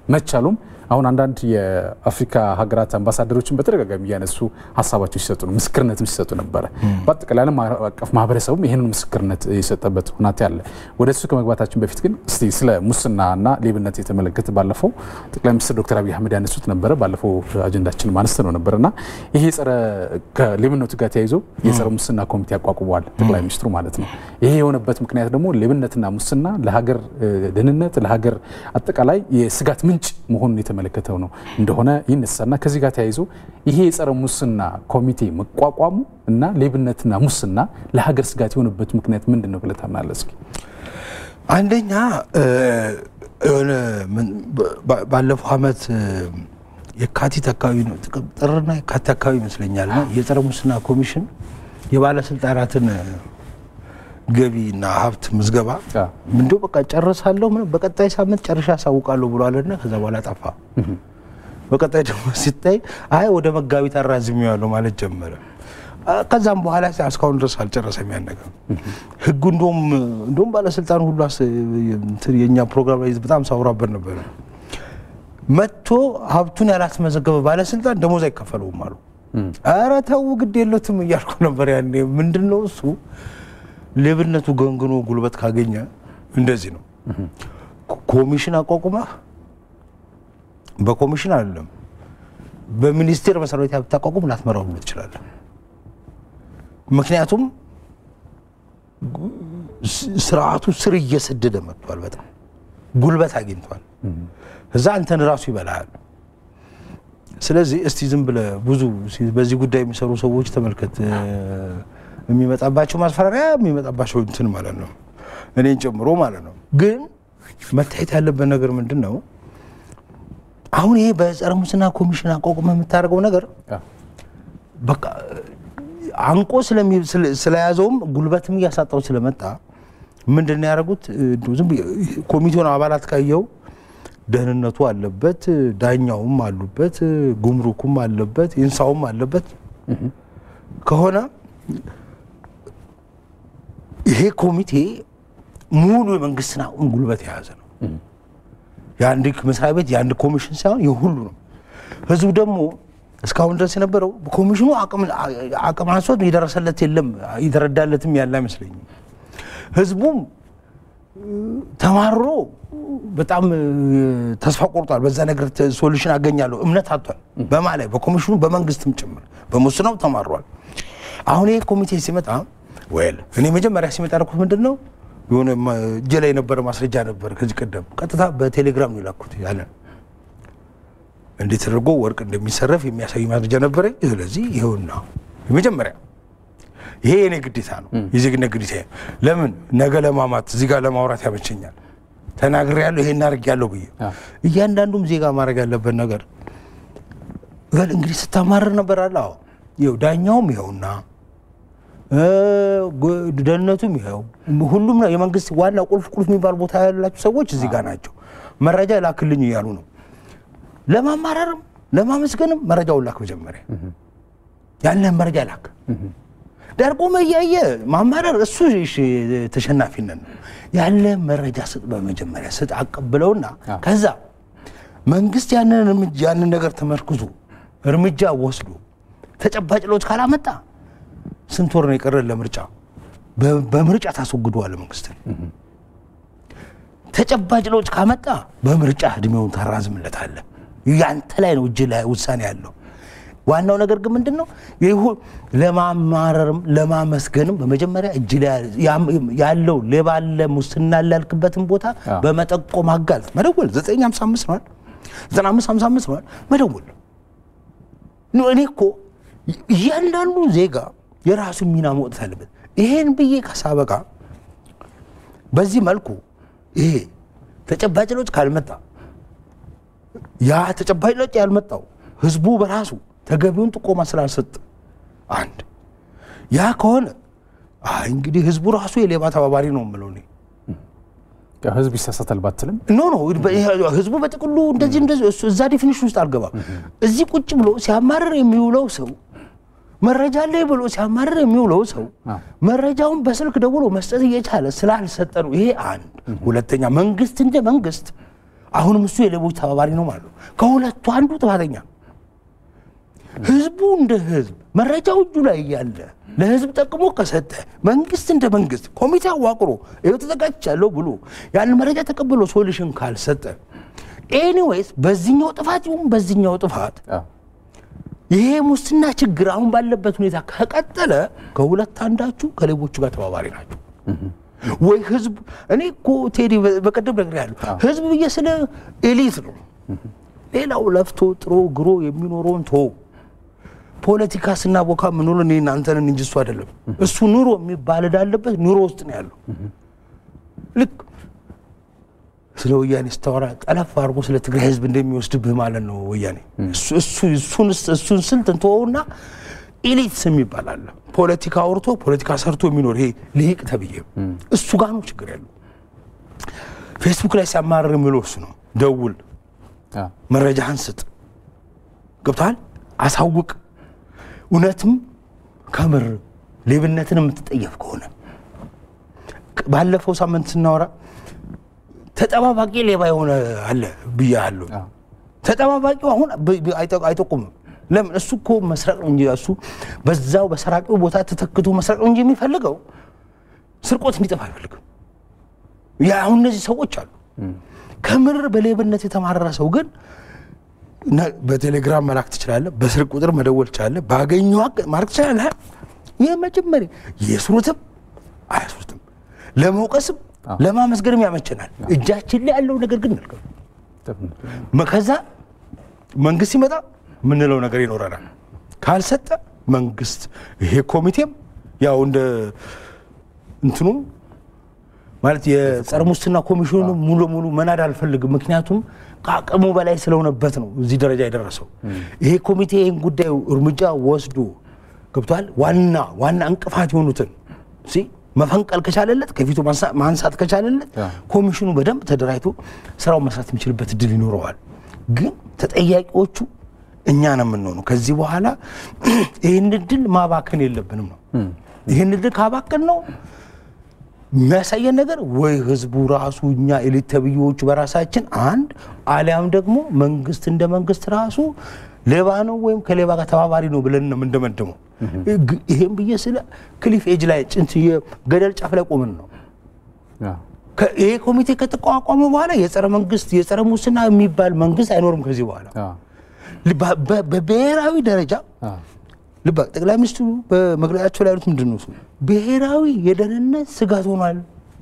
መቻሉም አሁን አንዳንድ የአፍሪካ ሀገራት አምባሳደሮችን በተደጋጋሚ እያነሱ ሀሳባቸው ሲሰጡ ነው፣ ምስክርነትም ሲሰጡ ነበረ። በአጠቃላይ ዓለም አቀፍ ማህበረሰቡም ይህንን ምስክርነት የሰጠበት ሁናቴ አለ። ወደ እሱ ከመግባታችን በፊት ግን እስቲ ስለ ሙስናና ሌብነት የተመለከተ ባለፈው ጠቅላይ ሚኒስትር ዶክተር አብይ አህመድ ያነሱት ነበረ። ባለፈው አጀንዳችን ማነስተ ነው ነበር እና ይሄ የጸረ ከሌብነቱ ጋር ተያይዞ የጸረ ሙስና ኮሚቴ አቋቁመዋል ጠቅላይ ሚኒስትሩ ማለት ነው። ይሄ የሆነበት ምክንያት ደግሞ ሌብነትና ሙስና ለሀገር ደህንነት ለሀገር አጠቃላይ የስጋት ምንጭ መሆኑን የተመለከተው ነው እንደሆነ ይነሳና ከዚህ ጋር ተያይዞ ይሄ የጸረ ሙስና ኮሚቴ መቋቋሙ እና ሌብነትና ሙስና ለሀገር ስጋት የሆነበት ምክንያት ምንድን ነው ብለህ ታምናለህ? እስኪ አንደኛ የሆነ ባለፈው ዓመት የካቲት አካባቢ ነው ጥርና የካቲት አካባቢ ይመስለኛል እና የጸረ ሙስና ኮሚሽን የባለስልጣናትን ገቢና ሀብት ምዝገባ እንዲ በቃ ጨርሳለሁ በቀጣይ ሳምንት ጨርሻ ያሳውቃለሁ ብሏልና ከዛ በኋላ ጠፋ። በቀጣይ ደግሞ ሲታይ አይ ወደ መጋቢት አራዝሜዋለሁ ማለት ጀመረ። ከዛም በኋላ እስካሁን ድረስ አልጨረሰም። ያን ነገር ህጉ እንደውም እንደውም ባለስልጣን ሁሉ የእኛ ፕሮግራም ላይ በጣም ሳውራበት ነበረ። መጥቶ ሀብቱን ያላስመዘገበ ባለስልጣን ደሞዝ አይከፈለውም አሉ። ኧረ ተው ግድ የለትም እያልኩ ነበር ያኔ። ምንድን ነው እሱ ሌብነቱ ገንግኖ ጉልበት ካገኘ እንደዚህ ነው። ኮሚሽን አቋቁመህ በኮሚሽን አይደለም በሚኒስቴር መስሪያ ቤት ብታቋቁም ላትመራው ሁሉ ትችላለህ። ምክንያቱም ስርዓቱ ስር እየሰደደ መጥቷል። በጣም ጉልበት አግኝቷል። እዛ አንተን ራሱ ይበላሃል። ስለዚህ እስቲ ዝም ብለህ ብዙ በዚህ ጉዳይ የሚሰሩ ሰዎች ተመልከት የሚመጣባቸው ማስፈራሪያ የሚመጣባቸው እንትን ማለት ነው፣ እኔን ጨምሮ ማለት ነው። ግን መታየት ያለበት ነገር ምንድን ነው? አሁን ይሄ በጸረ ሙስና ኮሚሽን አቋቁመህ የምታደርገው ነገር በቃ አንቆ ስለያዘውም ጉልበትም እያሳጣው ስለመጣ ምንድን ነው ያደረጉት? ዝም ኮሚቴውን አባላት ካየው ደህንነቱ አለበት፣ ዳኛውም አሉበት፣ ጉምሩኩም አለበት፣ ኢንሳውም አለበት ከሆነ ይሄ ኮሚቴ ሙሉ የመንግስትን አሁን ጉልበት የያዘ ነው። የአንድ መስሪያ ቤት የአንድ ኮሚሽን ሳይሆን የሁሉ ነው። ህዝቡ ደግሞ እስካሁን ድረስ የነበረው ኮሚሽኑ አቅም አንሶት የደረሰለት የለም የተረዳለትም ያለ አይመስለኝም። ህዝቡም ተማሮ በጣም ተስፋ ቆርጧል። በዛ ነገር ሶሉሽን አገኛለሁ እምነት አጥቷል። በማ ላይ በኮሚሽኑ በመንግስትም ጭምር በሙስናው ተማሯል። አሁን ይሄ ኮሚቴ ሲመጣ ወል እኔ መጀመሪያ ሲመጣ ያልኩት ምንድን ነው የሆነ እጄ ላይ የነበረ ማስረጃ ነበር። ከዚህ ቀደም ቀጥታ በቴሌግራም ነው የላኩት ያለ እንዴት ተደርጎ ወርቅ እንደሚሰረፍ የሚያሳይ ማስረጃ ነበረኝ። ስለዚህ ይኸውና የመጀመሪያ ይሄ የኔ ግዴታ ነው፣ የዜግነት ግዴታ። ለምን ነገ ለማማት እዚህ ጋር ለማውራት ያመቸኛል። ተናግሬያለሁ፣ ይሄን አድርጌያለሁ ብዬ እያንዳንዱም ዜጋ ማድረግ ያለበት ነገር በል እንግዲህ ስታማርር ነበር አለ። አዎ ይኸው ዳኛውም ይኸውና ደህንነቱም ይኸው ሁሉም ነው። የመንግስት ዋና ቁልፍ ቁልፍ የሚባሉ ቦታ ያላቸው ሰዎች እዚህ ጋር ናቸው። መረጃ ላክልኝ እያሉ ነው። ለማማረርም ለማመስገንም መረጃውን ላክ። መጀመሪያ ያለን መረጃ ላክ። ደርቆ እያየ ማማረር እሱ ተሸናፊነት ነው። ያለ መረጃ ስጥ፣ በመጀመሪያ ስጥ፣ አቀብለውና ከዛ መንግስት ያንን ነገር ተመርክዞ እርምጃ ወስዶ ተጨባጭ ለውጥ ካላመጣ ስንት ወር ነው የቀረን ለምርጫ? በምርጫ ታስወግደዋል መንግስትን። ተጨባጭ ለውጥ ካመጣ በምርጫ እድሜውን ታራዝምለታለህ። ያንተ ላይ ነው እጅ ላይ ውሳኔ ያለው። ዋናው ነገር ግን ምንድን ነው ለማማረርም ለማመስገንም በመጀመሪያ እጅ ላይ ያለው ሌባለ ሙስና ላልክበትን ቦታ በመጠቆም አጋልጥ መደወል 955 ነዋል 9555 ነዋል መደወል እኔ እኮ እያንዳንዱ ዜጋ የራሱ ሚና መውጣት አለበት። ይሄን ብዬ ከሳበቃ በዚህ መልኩ ይሄ ተጨባጭ ለውጥ ካልመጣ ያ ተጨባጭ ለውጥ ያልመጣው ህዝቡ በራሱ ተገቢውን ጥቆማ ስላልሰጥ አንድ ያ ከሆነ አይ እንግዲህ ህዝቡ ራሱ የሌባ ተባባሪ ነው የምለው እኔ። ህዝብ ይሳሳታል ባትልም ኖ ኖ ህዝቡ በጥቅሉ እንደዚህ እንደዚህ እዛ ዴፊኒሽን ውስጥ አልገባም። እዚህ ቁጭ ብሎ ሲያማርር የሚውለው ሰው መረጃ ላይ ብሎ ሲያማርር የሚውለው ሰው መረጃውን በስልክ ደውሎ መስጠት እየቻለ ስላልሰጠ ነው። ይሄ አንድ። ሁለተኛ መንግስት እንደ መንግስት አሁንም እሱ የሌቦች ተባባሪ ነው ማለት ነው። ከሁለቱ አንዱ ጥፋተኛ ነው። ህዝቡ እንደ ህዝብ መረጃው እጁ ላይ እያለ ለህዝብ ጠቅሞ ከሰጠ መንግስት እንደ መንግስት ኮሚቴ አዋቅሮ ይኸው ተዘጋጅቻለሁ ብሎ ያን መረጃ ተቀብሎ ሶሉሽን ካልሰጠ ኤኒዌይስ በዚህኛው ጥፋት ይሁን በዚህኛው ጥፋት ይሄ ሙስና ችግር አሁን ባለበት ሁኔታ ከቀጠለ ከሁለት አንዳችሁ ከሌቦቹ ጋር ተባባሪ ናቸው። ወይ ህዝብ እኔ እኮ ቴዲ በቀደም ነግሬሃለሁ። ህዝብ ብዬ ስለ ኤሊት ነው። ሌላው ለፍቶ ጥሮ ግሮ የሚኖረውን ቶ ፖለቲካ ስናቦካ ምንውል እኔ እናንተንን እንጂ እሱ አይደለም። እሱ ኑሮ የሚባል እዳለበት ኑሮ ውስጥ ነው ያለው። ልክ ስለ ወያኔ ስታወራ ጠለፍ አድርጎ ስለ ትግራይ ህዝብ እንደሚወስድብህ ማለት ነው ወያኔ። እሱን ስልት እንትወውና ኢሊትስ የሚባል አለ። ፖለቲካ አውርቶ ፖለቲካ ሰርቶ የሚኖር ይሄ ልሂቅ ተብዬ እሱ ጋር ነው ችግር ያለው። ፌስቡክ ላይ ሲያማርር የሚለው እሱ ነው። ደውል፣ መረጃህን ስጥ፣ ገብቶሃል፣ አሳውቅ። እውነትም ከምር ሌብነትን የምትጠየፍ ከሆነ ባለፈው ሳምንት ስናወራ ተጠባባቂ ሌባ የሆነ አለ ብያለሁ። ተጠባባቂው አሁን አይጠቁምም። ለምን? እሱ እኮ መስረቅ ነው እንጂ እሱ በዛው በሰራቂው ቦታ ተተክቶ መስረቅ ነው እንጂ የሚፈልገው ስርቆት እንዲጠፋ አይፈልግም። ያ አሁን እነዚህ ሰዎች አሉ። ከምር በሌብነት የተማረረ ሰው ግን በቴሌግራም መላክ ትችላለህ፣ በስልክ ቁጥር መደወል ትችላለህ፣ ባገኘው ማድረግ ትችላለህ። ይህ መጀመሪያ የስሩትም አያስሩትም ለመውቀስም ለማመስገንም ያመቸናል። እጃችን ላይ ያለው ነገር ግን መልካም ከዛ መንግስት ሲመጣ የምንለው ነገር ይኖረናል። ካልሰጠ መንግስት ይሄ ኮሚቴም ያው እንደ እንትኑም ማለት የጸረ ሙስና ኮሚሽኑ ሙሉ ለሙሉ መናድ አልፈልግም። ምክንያቱም ከአቅሙ በላይ ስለሆነበት ነው እዚህ ደረጃ የደረሰው። ይሄ ኮሚቴ ይህን ጉዳዩ እርምጃ ወስዶ ገብቷል። ዋና ዋና እንቅፋት የሆኑትን መፈንቀል ከቻለለት ከፊቱ ማንሳት ከቻለለት ኮሚሽኑ በደንብ ተደራጅቶ ስራውን መስራት የሚችልበት እድል ይኖረዋል። ግን ተጠያቂዎቹ እኛ ነው የምንሆነው። ከዚህ በኋላ ይህን እድል ማባከን የለብንም ነው። ይህን እድል ካባከን ነው የሚያሳየን ነገር ወይ ህዝቡ ራሱ እኛ ኤሊት ተብዬዎቹ በራሳችን አንድ አሊያም ደግሞ መንግስት እንደ መንግስት ራሱ ሌባ ነው ወይም ከሌባ ጋር ተባባሪ ነው ብለን ነው የምንደመደመው። ይሄም ብዬ ስለ ክሊፍ ኤጅ ላይ ጭንት የገደል ጫፍ ላይ ቆምን ነው። ይሄ ኮሚቴ ከተቋቋመ በኋላ የጸረ መንግስት የጸረ ሙስና የሚባል መንግስት አይኖርም ከዚህ በኋላ በብሔራዊ ደረጃ ልባ ጠቅላይ ሚኒስትሩ በመግለጫቸው ላይ ያሉት ምንድን ነው? ብሔራዊ የደህንነት ስጋት ሆኗል፣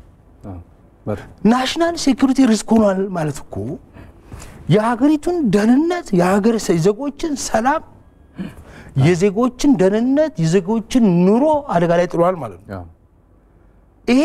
ናሽናል ሴኩሪቲ ሪስክ ሆኗል ማለት እኮ የሀገሪቱን ደህንነት የሀገር ዜጎችን ሰላም የዜጎችን ደህንነት የዜጎችን ኑሮ አደጋ ላይ ጥሏል ማለት ነው። ይሄ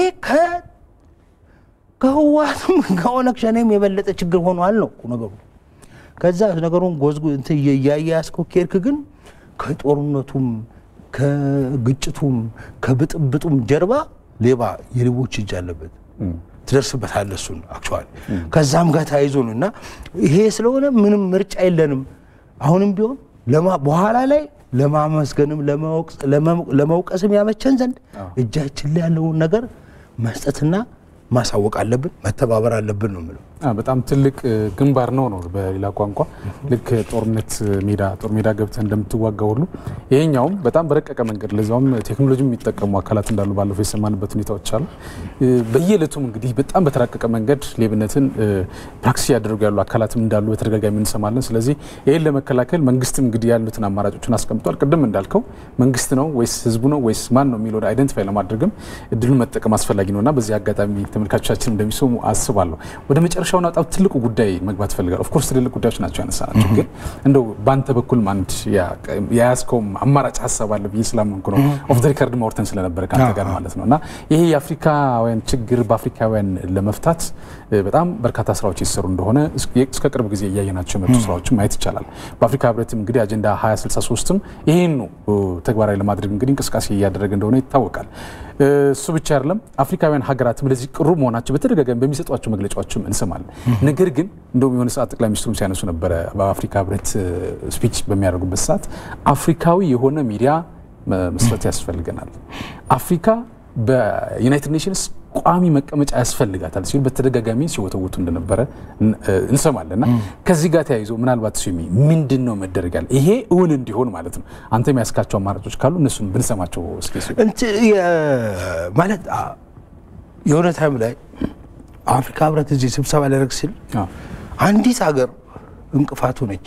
ከህወሓትም ከኦነግ ሸኔም የበለጠ ችግር ሆኗል ነው ነገሩ። ከዛ ነገሩን ጎዝጉ እያያያዝከው ከሄድክ ግን ከጦርነቱም ከግጭቱም ከብጥብጡም ጀርባ ሌባ የሌቦች እጅ አለበት። ትደርስበታለህ እሱን አክቹዋሊ ከዛም ጋር ተያይዞ ነው እና ይሄ ስለሆነ ምንም ምርጫ የለንም። አሁንም ቢሆን በኋላ ላይ ለማመስገንም ለመውቀስም ያመቸን ዘንድ እጃችን ላይ ያለውን ነገር መስጠትና ማሳወቅ አለብን፣ መተባበር አለብን ነው የምለው። በጣም ትልቅ ግንባር ነው ነው በሌላ ቋንቋ ልክ ጦርነት ሜዳ ጦር ሜዳ ገብተህ እንደምትዋጋ ሁሉ ይሄኛውም በጣም በረቀቀ መንገድ ለዛውም ቴክኖሎጂ የሚጠቀሙ አካላት እንዳሉ ባለፈው የሰማንበት ሁኔታዎች አሉ። በየዕለቱም እንግዲህ በጣም በተራቀቀ መንገድ ሌብነትን ፕራክቲስ ያደርጉ ያሉ አካላትም እንዳሉ በተደጋጋሚ እንሰማለን። ስለዚህ ይህን ለመከላከል መንግስትም እንግዲህ ያሉትን አማራጮችን አስቀምጧል። ቅድም እንዳልከው መንግስት ነው ወይስ ህዝቡ ነው ወይስ ማን ነው የሚለውን አይደንቲፋይ ለማድረግም እድሉን መጠቀም አስፈላጊ ነው እና በዚህ አጋጣሚ ተመልካቾቻችን እንደሚሰሙ አስባለሁ። ወደ መጨረሻው በጣም ትልቁ ጉዳይ መግባት እፈልጋለሁ። ኦፍኮርስ ትልልቅ ጉዳዮች ናቸው ያነሳናቸው፣ ግን እንደው በአንተ በኩልም አንድ የያዝከውም አማራጭ ሀሳብ አለ ብዬ ስላመንኩ ነው። ኦፍ ዘ ሪከርድ ማውርተን ስለነበረ ከአንተ ጋር ማለት ነው እና ይሄ የአፍሪካውያን ችግር በአፍሪካውያን ለመፍታት በጣም በርካታ ስራዎች ይሰሩ እንደሆነ እስከ ቅርብ ጊዜ እያየናቸው የመጡ ስራዎችን ማየት ይቻላል። በአፍሪካ ህብረትም እንግዲህ አጀንዳ 2063ም ይሄን ነው ተግባራዊ ለማድረግ እንግዲህ እንቅስቃሴ እያደረገ እንደሆነ ይታወቃል። እሱ ብቻ አይደለም፣ አፍሪካውያን ሀገራትም ለዚህ ቅሩ መሆናቸው በተደጋጋሚ በሚሰጧቸው መግለጫዎችም እንሰማለን። ነገር ግን እንደውም የሆነ ሰዓት ጠቅላይ ሚኒስትሩም ሲያነሱ ነበረ በአፍሪካ ህብረት ስፒች በሚያደርጉበት ሰዓት አፍሪካዊ የሆነ ሚዲያ መስረት ያስፈልገናል። አፍሪካ በዩናይትድ ኔሽንስ ቋሚ መቀመጫ ያስፈልጋታል ሲሉ በተደጋጋሚ ሲወተውቱ እንደነበረ እንሰማለን። እና ከዚህ ጋር ተያይዞ ምናልባት ስሚ ምንድን ነው መደረግ ያለ ይሄ እውን እንዲሆን ማለት ነው አንተ የሚያስካቸው አማራጮች ካሉ እነሱን ብንሰማቸው እስኪ ማለት የሆነ ታይም ላይ አፍሪካ ህብረት እዚህ ስብሰባ ሊያደርግ ሲል አንዲት ሀገር እንቅፋት ሆነች።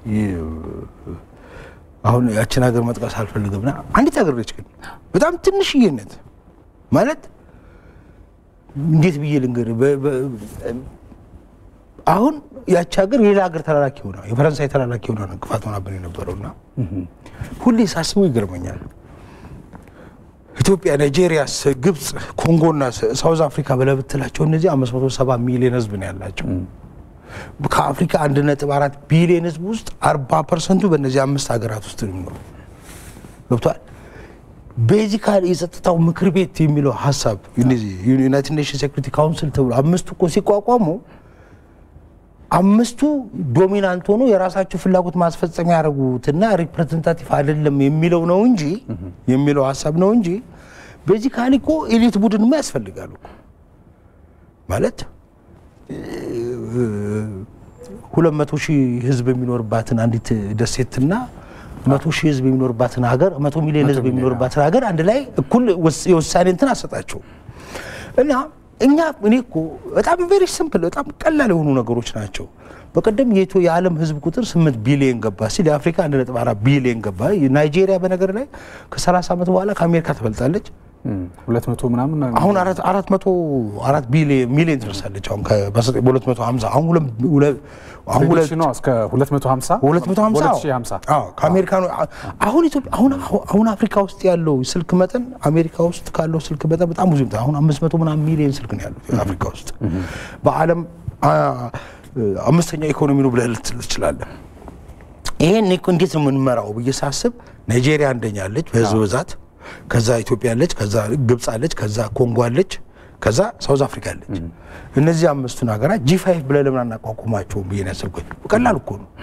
አሁን ያችን ሀገር መጥቀስ አልፈልግምና አንዲት ሀገር ነች፣ ግን በጣም ትንሽዬነት ማለት እንዴት ብዬ ልንገር፣ አሁን ያቺ ሀገር የሌላ ሀገር ተላላኪ ሆና የፈረንሳይ ተላላኪ ሆና እንቅፋት ሆናብን የነበረውና ሁሌ ሳስበው ይገርመኛል። ኢትዮጵያ፣ ናይጄሪያ፣ ግብፅ፣ ኮንጎና ሳውዝ አፍሪካ ብለህ ብትላቸው እነዚህ አምስት መቶ ሰባ ሚሊዮን ህዝብ ነው ያላቸው። ከአፍሪካ አንድ ነጥብ አራት ቢሊዮን ህዝብ ውስጥ አርባ ፐርሰንቱ በእነዚህ አምስት ሀገራት ውስጥ ነው የሚኖሩ። ገብቷል። ቤዚካል የጸጥታው ምክር ቤት የሚለው ሀሳብ ዩናይትድ ኔሽን ሴኩሪቲ ካውንስል ተብሎ አምስቱ እኮ ሲቋቋሙ አምስቱ ዶሚናንት ሆኖ የራሳቸው ፍላጎት ማስፈጸሚያ ያደረጉትና ሪፕሬዘንታቲቭ አይደለም የሚለው ነው እንጂ የሚለው ሀሳብ ነው እንጂ ቤዚካሊ እኮ ኤሊት ቡድንማ ያስፈልጋሉ ማለት ሁለት መቶ ሺህ ህዝብ የሚኖርባትን አንዲት ደሴትና መቶ ሺህ ህዝብ የሚኖርባትን ሀገር መቶ ሚሊዮን ህዝብ የሚኖርባትን ሀገር አንድ ላይ እኩል የውሳኔ እንትን አሰጣቸው እና እኛ እኔ እኮ በጣም ቬሪ ሲምፕል በጣም ቀላል የሆኑ ነገሮች ናቸው። በቀደም የኢትዮ የዓለም ህዝብ ቁጥር ስምንት ቢሊዮን ገባ ሲል የአፍሪካ አንድ ነጥብ አራት ቢሊዮን ገባ። ናይጄሪያ በነገር ላይ ከሰላሳ ዓመት በኋላ ከአሜሪካ ትበልጣለች። ሁለት መቶ ምናምን አሁን አራት መቶ አራት ቢሊዮን ሚሊዮን ትደርሳለች። አሁን በሁለት መቶ ሀምሳ አሁን አሁን ሁለት እስከ ሁለት መቶ ሀምሳ ሁለት መቶ ሀምሳ ከአሜሪካ አሁን ኢትዮጵያ አሁን አሁን አፍሪካ ውስጥ ያለው ስልክ መጠን አሜሪካ ውስጥ ካለው ስልክ መጠን በጣም ብዙ አሁን አምስት መቶ ምናምን ሚሊዮን ስልክ ነው ያለው አፍሪካ ውስጥ በዓለም አምስተኛ ኢኮኖሚ ነው ብለህ ልትል ትችላለህ። ይሄን እንዴት ነው የምንመራው ብዬ ሳስብ ናይጄሪያ አንደኛ አለች በህዝብ ብዛት ከዛ ኢትዮጵያ አለች፣ ከዛ ግብፅ አለች፣ ከዛ ኮንጎ አለች፣ ከዛ ሳውዝ አፍሪካ አለች። እነዚህ አምስቱን ሀገራት ጂ ፋይቭ ብለህ ለምን አናቋቁማቸውም ብዬ ነው ያሰብኩት። ቀላል እኮ ነው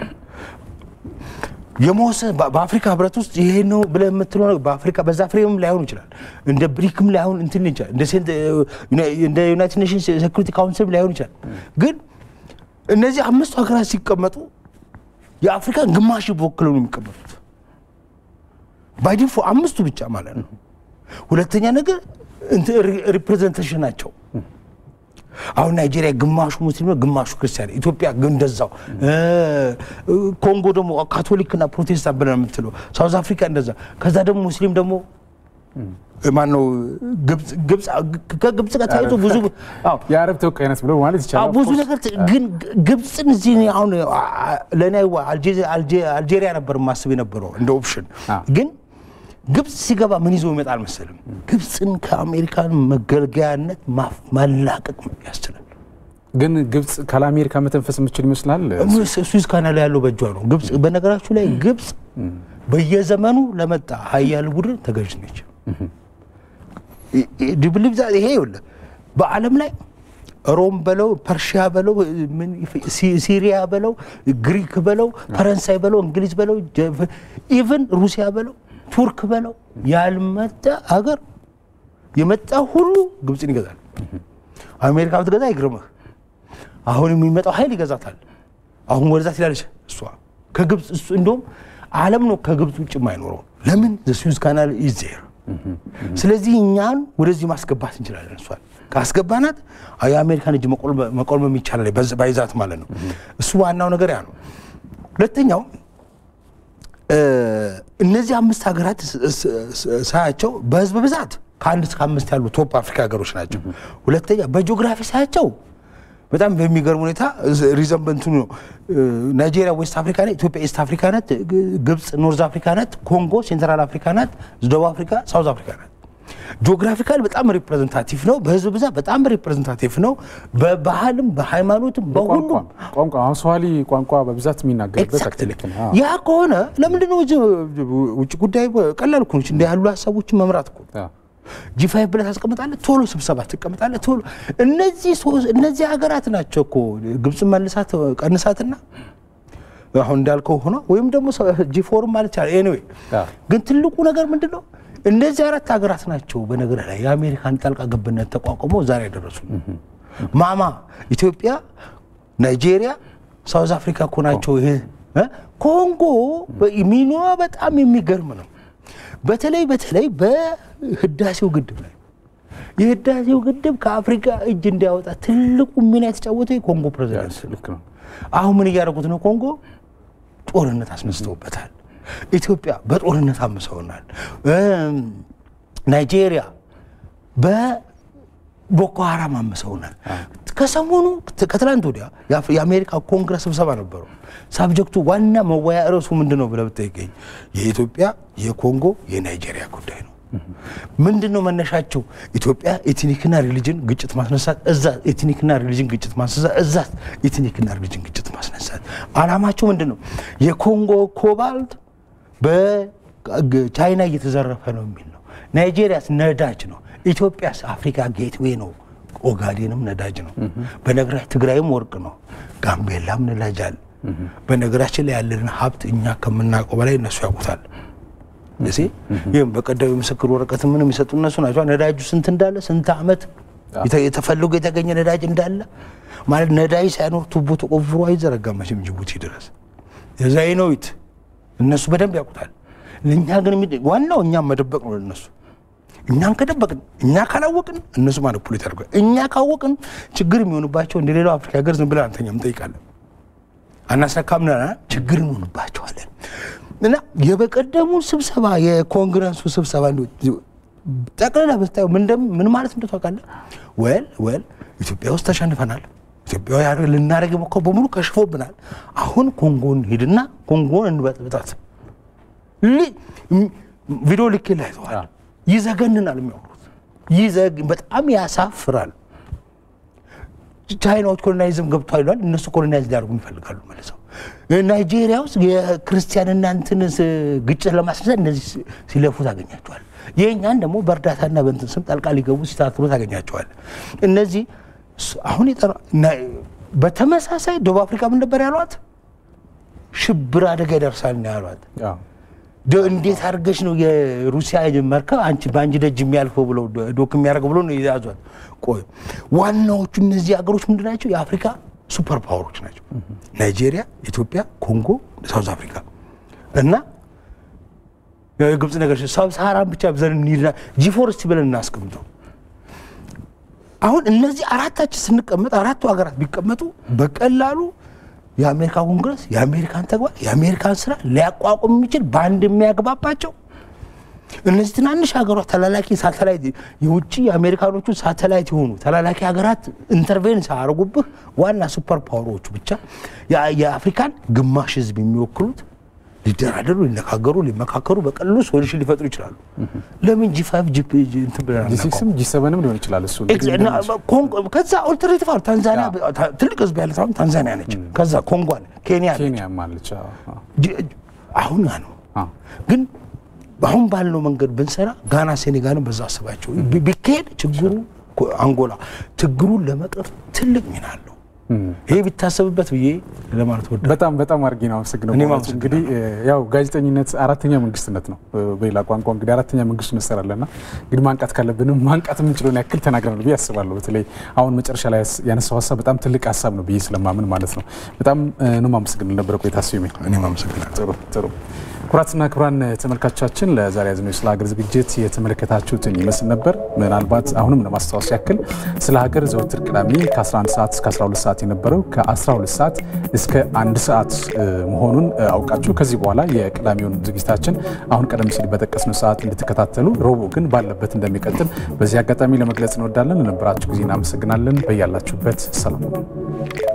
የመወሰን በአፍሪካ ህብረት ውስጥ ይሄ ነው ብለህ የምትለው በአፍሪካ በዛ ፍሬምም ላይሆን ይችላል፣ እንደ ብሪክም ላይሆን እንትን ይችላል፣ እንደ ዩናይትድ ኔሽንስ ሴኩሪቲ ካውንስል ላይሆን ይችላል። ግን እነዚህ አምስቱ ሀገራት ሲቀመጡ የአፍሪካን ግማሽ በወክለው ነው የሚቀመጡት ባይዲፎ አምስቱ ብቻ ማለት ነው። ሁለተኛ ነገር ሪፕሬዘንቴሽን ናቸው። አሁን ናይጄሪያ ግማሹ ሙስሊም ነው፣ ግማሹ ክርስቲያን፣ ኢትዮጵያ እንደዛው፣ ኮንጎ ደግሞ ካቶሊክና ፕሮቴስታንት ብለን የምትለው፣ ሳውዝ አፍሪካ እንደዛ። ከዛ ደግሞ ሙስሊም ደግሞ ማነው ከግብፅ ጋር ተያይዞ ብዙ የአረብ ተወካይነት ብሎ ማለት ይቻላል ብዙ ነገር ግን ግብፅን እዚህ አሁን ለእኔ አልጄሪያ ነበር ማስብ የነበረው እንደ ኦፕሽን ግን ግብፅ ሲገባ ምን ይዞ ይመጣል መሰልም? ግብፅን ከአሜሪካን መገልገያነት ማላቀቅ ያስችላል። ግን ግብፅ ካለ አሜሪካ መተንፈስ የምችል ይመስላል። ስዊዝ ካናል ያለው በእጇ ነው። ግብፅ በነገራችሁ ላይ ግብፅ በየዘመኑ ለመጣ ሀያል ቡድን ተገዥ ነች። ድብልብ ይሄ ይኸውልህ በዓለም ላይ ሮም በለው ፐርሺያ በለው ሲሪያ በለው ግሪክ በለው ፈረንሳይ በለው እንግሊዝ በለው ኢቨን ሩሲያ በለው ቱርክ በለው ያልመጣ ሀገር የመጣ ሁሉ ግብፅን ይገዛል። አሜሪካ ብትገዛ አይግርምህ። አሁን የሚመጣው ኃይል ይገዛታል። አሁን ወደዛ ትላለች እሷ ከግብፅ እሱ እንደውም ዓለም ነው ከግብፅ ውጭ የማይኖረው። ለምን ስዊዝ ካናል ኢዜር ስለዚህ እኛን ወደዚህ ማስገባት እንችላለን። እሷን ካስገባናት የአሜሪካን እጅ መቆልመም ይቻላል፣ ባይዛት ማለት ነው። እሱ ዋናው ነገር ያ ነው። ሁለተኛው እነዚህ አምስት ሀገራት ሳያቸው በህዝብ ብዛት ከአንድ እስከ አምስት ያሉ ቶፕ አፍሪካ ሀገሮች ናቸው። ሁለተኛ በጂኦግራፊ ሳያቸው በጣም በሚገርም ሁኔታ ሪዘንበንቱ ነው። ናይጄሪያ ዌስት አፍሪካ ናት፣ ኢትዮጵያ ኢስት አፍሪካ ናት፣ ግብፅ ኖርዝ አፍሪካ ናት፣ ኮንጎ ሴንትራል አፍሪካ ናት፣ ደቡብ አፍሪካ ሳውዝ አፍሪካ ናት። ጂኦግራፊካል በጣም ሪፕሬዘንታቲቭ ነው። በህዝብ ብዛት በጣም ሪፕሬዘንታቲቭ ነው። በባህልም በሃይማኖትም በሁሉም ቋንቋ አሁን ሰዋሊ ቋንቋ በብዛት የሚናገርበት ያ ከሆነ ለምንድን ነው ውጭ ጉዳይ ቀላል እኮ ነች። እንዲህ ያሉ ሀሳቦችን መምራት እኮ ጂፋይቭ ብለህ ታስቀምጣለህ፣ ቶሎ ስብሰባ ትቀምጣለህ፣ ቶሎ እነዚህ እነዚህ ሀገራት ናቸው እኮ ግብፅን መልሳት ቀንሳትና አሁን እንዳልከው ሆኖ ወይም ደግሞ ጂፎርም ማለት ይቻላል። ኤኒዌይ ግን ትልቁ ነገር ምንድን ነው? እነዚህ አራት ሀገራት ናቸው በነገር ላይ የአሜሪካን ጣልቃ ገብነት ተቋቁመው ዛሬ ያደረሱ ማማ ኢትዮጵያ፣ ናይጄሪያ፣ ሳውዝ አፍሪካ እኮ ናቸው። ይሄ እ? ኮንጎ ሚኗ በጣም የሚገርም ነው። በተለይ በተለይ በህዳሴው ግድብ ላይ የህዳሴው ግድብ ከአፍሪካ እጅ እንዲያወጣ ትልቁ ሚና የተጫወተው የኮንጎ ፕሬዚዳንት ነው። ልክ ነው። አሁን ምን እያደረጉት ነው? ኮንጎ ጦርነት አስነስተውበታል። ኢትዮጵያ በጦርነት አምሰውናል። እም፣ ናይጄሪያ በቦኮ ሀራም አምሰውናል። ከሰሞኑ ከትላንት ወዲያ የአፍ- የአሜሪካ ኮንግረስ ስብሰባ ነበረው። ሳብጀክቱ ዋና መወያ ርዕሱ ምንድን ነው ብለህ ብትጠይቀኝ የኢትዮጵያ፣ የኮንጎ፣ የናይጄሪያ ጉዳይ ነው። ምንድን ነው መነሻቸው? ኢትዮጵያ ኤትኒክና ሪሊጅን ግጭት ማስነሳት፣ እዛ ኤትኒክና ሪሊጅን ግጭት ማስነሳት፣ እዛ ኤትኒክና ሪሊጅን ግጭት ማስነሳት። አላማቸው ምንድን ነው? የኮንጎ ኮባልት በቻይና እየተዘረፈ ነው የሚል ነው። ናይጄሪያስ ነዳጅ ነው። ኢትዮጵያስ አፍሪካ ጌትዌይ ነው። ኦጋዴንም ነዳጅ ነው። በነገራችን ትግራይም ወርቅ ነው። ጋምቤላም ነዳጅ አለ። በነገራችን ላይ ያለንን ሀብት እኛ ከምናውቀው በላይ እነሱ ያውቁታል። እዚህ ይህም በቀደም የምስክር ወረቀት ምን የሚሰጡ እነሱ ናቸው። ነዳጁ ስንት እንዳለ ስንት ዓመት የተ- የተፈልጎ የተገኘ ነዳጅ እንዳለ ማለት ነዳጅ ሳይኖር ቱቦ ተቆፍሮ አይዘረጋም መቼም ጅቡቲ ድረስ የዛይኖዊት እነሱ በደንብ ያውቁታል። ለእኛ ግን የሚ- ዋናው እኛም መደበቅ ነው ለእነሱ እኛን ከደበቅን እኛ ካላወቅን እነሱ ማኒፑሌት ያደርጋል። እኛ ካወቅን ችግር የሚሆንባቸው እንደ ሌላው አፍሪካ ሀገር ዝም ብለን አንተኛም እንጠይቃለን አናስረካም ና ችግር እንሆንባቸዋለን። እና የበቀደሙ ስብሰባ የኮንግረሱ ስብሰባ እንዲሁ ጠቅላላ ብታየው ምን እንደም- ምን ማለት እንደ ታውቃለህ? ወል ወል ኢትዮጵያ ውስጥ ተሸንፈናል። ኢትዮጵያ ያደረግ- ልናደርግ የሞከረው በሙሉ ከሽፎብናል። አሁን ኮንጎን ሂድና ኮንጎን እንበጥብጣት። ሊ- ም- ቪዲዮ ልኬ ላይ ተዋል አዎ። ይዘገንናል የሚያወሩት ይዘግ በጣም ያሳፍራል። ቻይናዎች ኮሎናይዝም ገብቷል ይሏል። እነሱ ኮሎናይዝ ሊያደርጉ ይፈልጋሉ መልሰው። ናይጄሪያ ውስጥ የክርስቲያንና እንትን ስ- ግጭት ለማስነሳት እነዚህ ሲ- ሲለፉ ታገኛቸዋል። የእኛን ደግሞ በእርዳታና በእንትን ስም ጣልቃ ሊገቡ ሲታትሩ ታገኛቸዋል። እነዚህ ስ- አሁን የጠራ ና- በተመሳሳይ ደቡብ አፍሪካ ምን ነበር ያሏት? ሽብር አደጋ ይደርሳል ነው ያሏት። አዎ። ደ- እንዴት አድርገሽ ነው የሩሲያ መርከብ አንቺ በአንቺ ደጅ የሚያልፈው ብለው ዶ- ዶክ የሚያደርገው ብሎ ነው የያዟት። ቆይ ዋናዎቹ እነዚህ ሀገሮች ምንድን ናቸው? የአፍሪካ ሱፐር ፓወሮች ናቸው። ናይጄሪያ፣ ኢትዮጵያ፣ ኮንጎ፣ ሳውዝ አፍሪካ እና የግብፅ ነገር ሳብ ሰሃራን ብቻ ብዘን እንሂድና ጂፎርስቲ ብለን እናስቀምጠው። አሁን እነዚህ አራታችን ስንቀመጥ አራቱ ሀገራት ቢቀመጡ በቀላሉ የአሜሪካ ኮንግረስ የአሜሪካን ተግባር የአሜሪካን ስራ ሊያቋቁም የሚችል በአንድ የሚያግባባቸው እነዚህ ትናንሽ ሀገሯት ተላላኪ ሳተላይት የውጭ የአሜሪካኖቹ ሳተላይት የሆኑ ተላላኪ ሀገራት ኢንተርቬን ሳያደርጉብህ ዋና ሱፐር ፓወሮቹ ብቻ የ- የአፍሪካን ግማሽ ህዝብ የሚወክሉት ሊደራደሩ፣ ሊነጋገሩ፣ ሊመካከሩ በቀላሉ ሶሉሽን ሊፈጥሩ ይችላሉ። ለምን ጂ ፋይቭ ጂ እንትን ብለን ጂ አናውቀውም? ሲክስም ጂ ሰቨንም ሊሆን ይችላል እሱ ኤግዝ- እና ኮንጎ- ከዛ ኦልተርኔቲቭ አሉ። ታንዛኒያ ታ- ትልቅ ህዝብ ያለት አሁን ታንዛኒያ ነች። ከዛ ኮንጎ አለ፣ ኬንያ አለ። ኬንያ ማለች። አዎ፣ አዎ። ጅ- አሁን ያ ነው። አዎ። ግን አሁን ባለው መንገድ ብንሰራ ጋና፣ ሴኔጋልን በዛ አስባቸው ቢ- ቢካሄድ ችግሩ ኮ- አንጎላ ችግሩን ለመቅረፍ ትልቅ ሚና አለው። ይሄ ቢታሰብበት ብዬ ለማለት ወደ በጣም በጣም አድርጌ ነው አመሰግነው። እኔም በእውነቱ እንግዲህ ያው ጋዜጠኝነት አራተኛ መንግስትነት ነው። በሌላ ቋንቋ እንግዲህ አራተኛ መንግስት እንሰራለና እንግዲህ ማንቃት ካለብንም ማንቃት የምንችለውን ያክል ተናግረናል ብዬ አስባለሁ። በተለይ አሁን መጨረሻ ላይ ያነሳው ሀሳብ በጣም ትልቅ ሀሳብ ነው ብዬ ስለማምን ማለት ነው። በጣም ነው የማመሰግነው ነበረ ቆይታ ስሜ እኔም አመሰግናለሁ። ጥሩ ጥሩ። ክቡራትና ክቡራን ተመልካቾቻችን ለዛሬ ያዝነው ስለ ሀገር ዝግጅት የተመለከታችሁትን ይመስል ነበር። ምናልባት አሁንም ለማስታወስ ያክል ስለ ሀገር ዘወትር ቅዳሜ ከ11 ሰዓት እስከ 12 ሰዓት የነበረው ከ12 ሰዓት እስከ አንድ ሰዓት እ, መሆኑን እ, አውቃችሁ ከዚህ በኋላ የቅዳሜውን ዝግጅታችን አሁን ቀደም ሲል በጠቀስነው ሰዓት እንድትከታተሉ፣ ረቡዕ ግን ባለበት እንደሚቀጥል በዚህ አጋጣሚ ለመግለጽ እንወዳለን። ለነበራችሁ ጊዜ እናመሰግናለን። በያላችሁበት ሰላም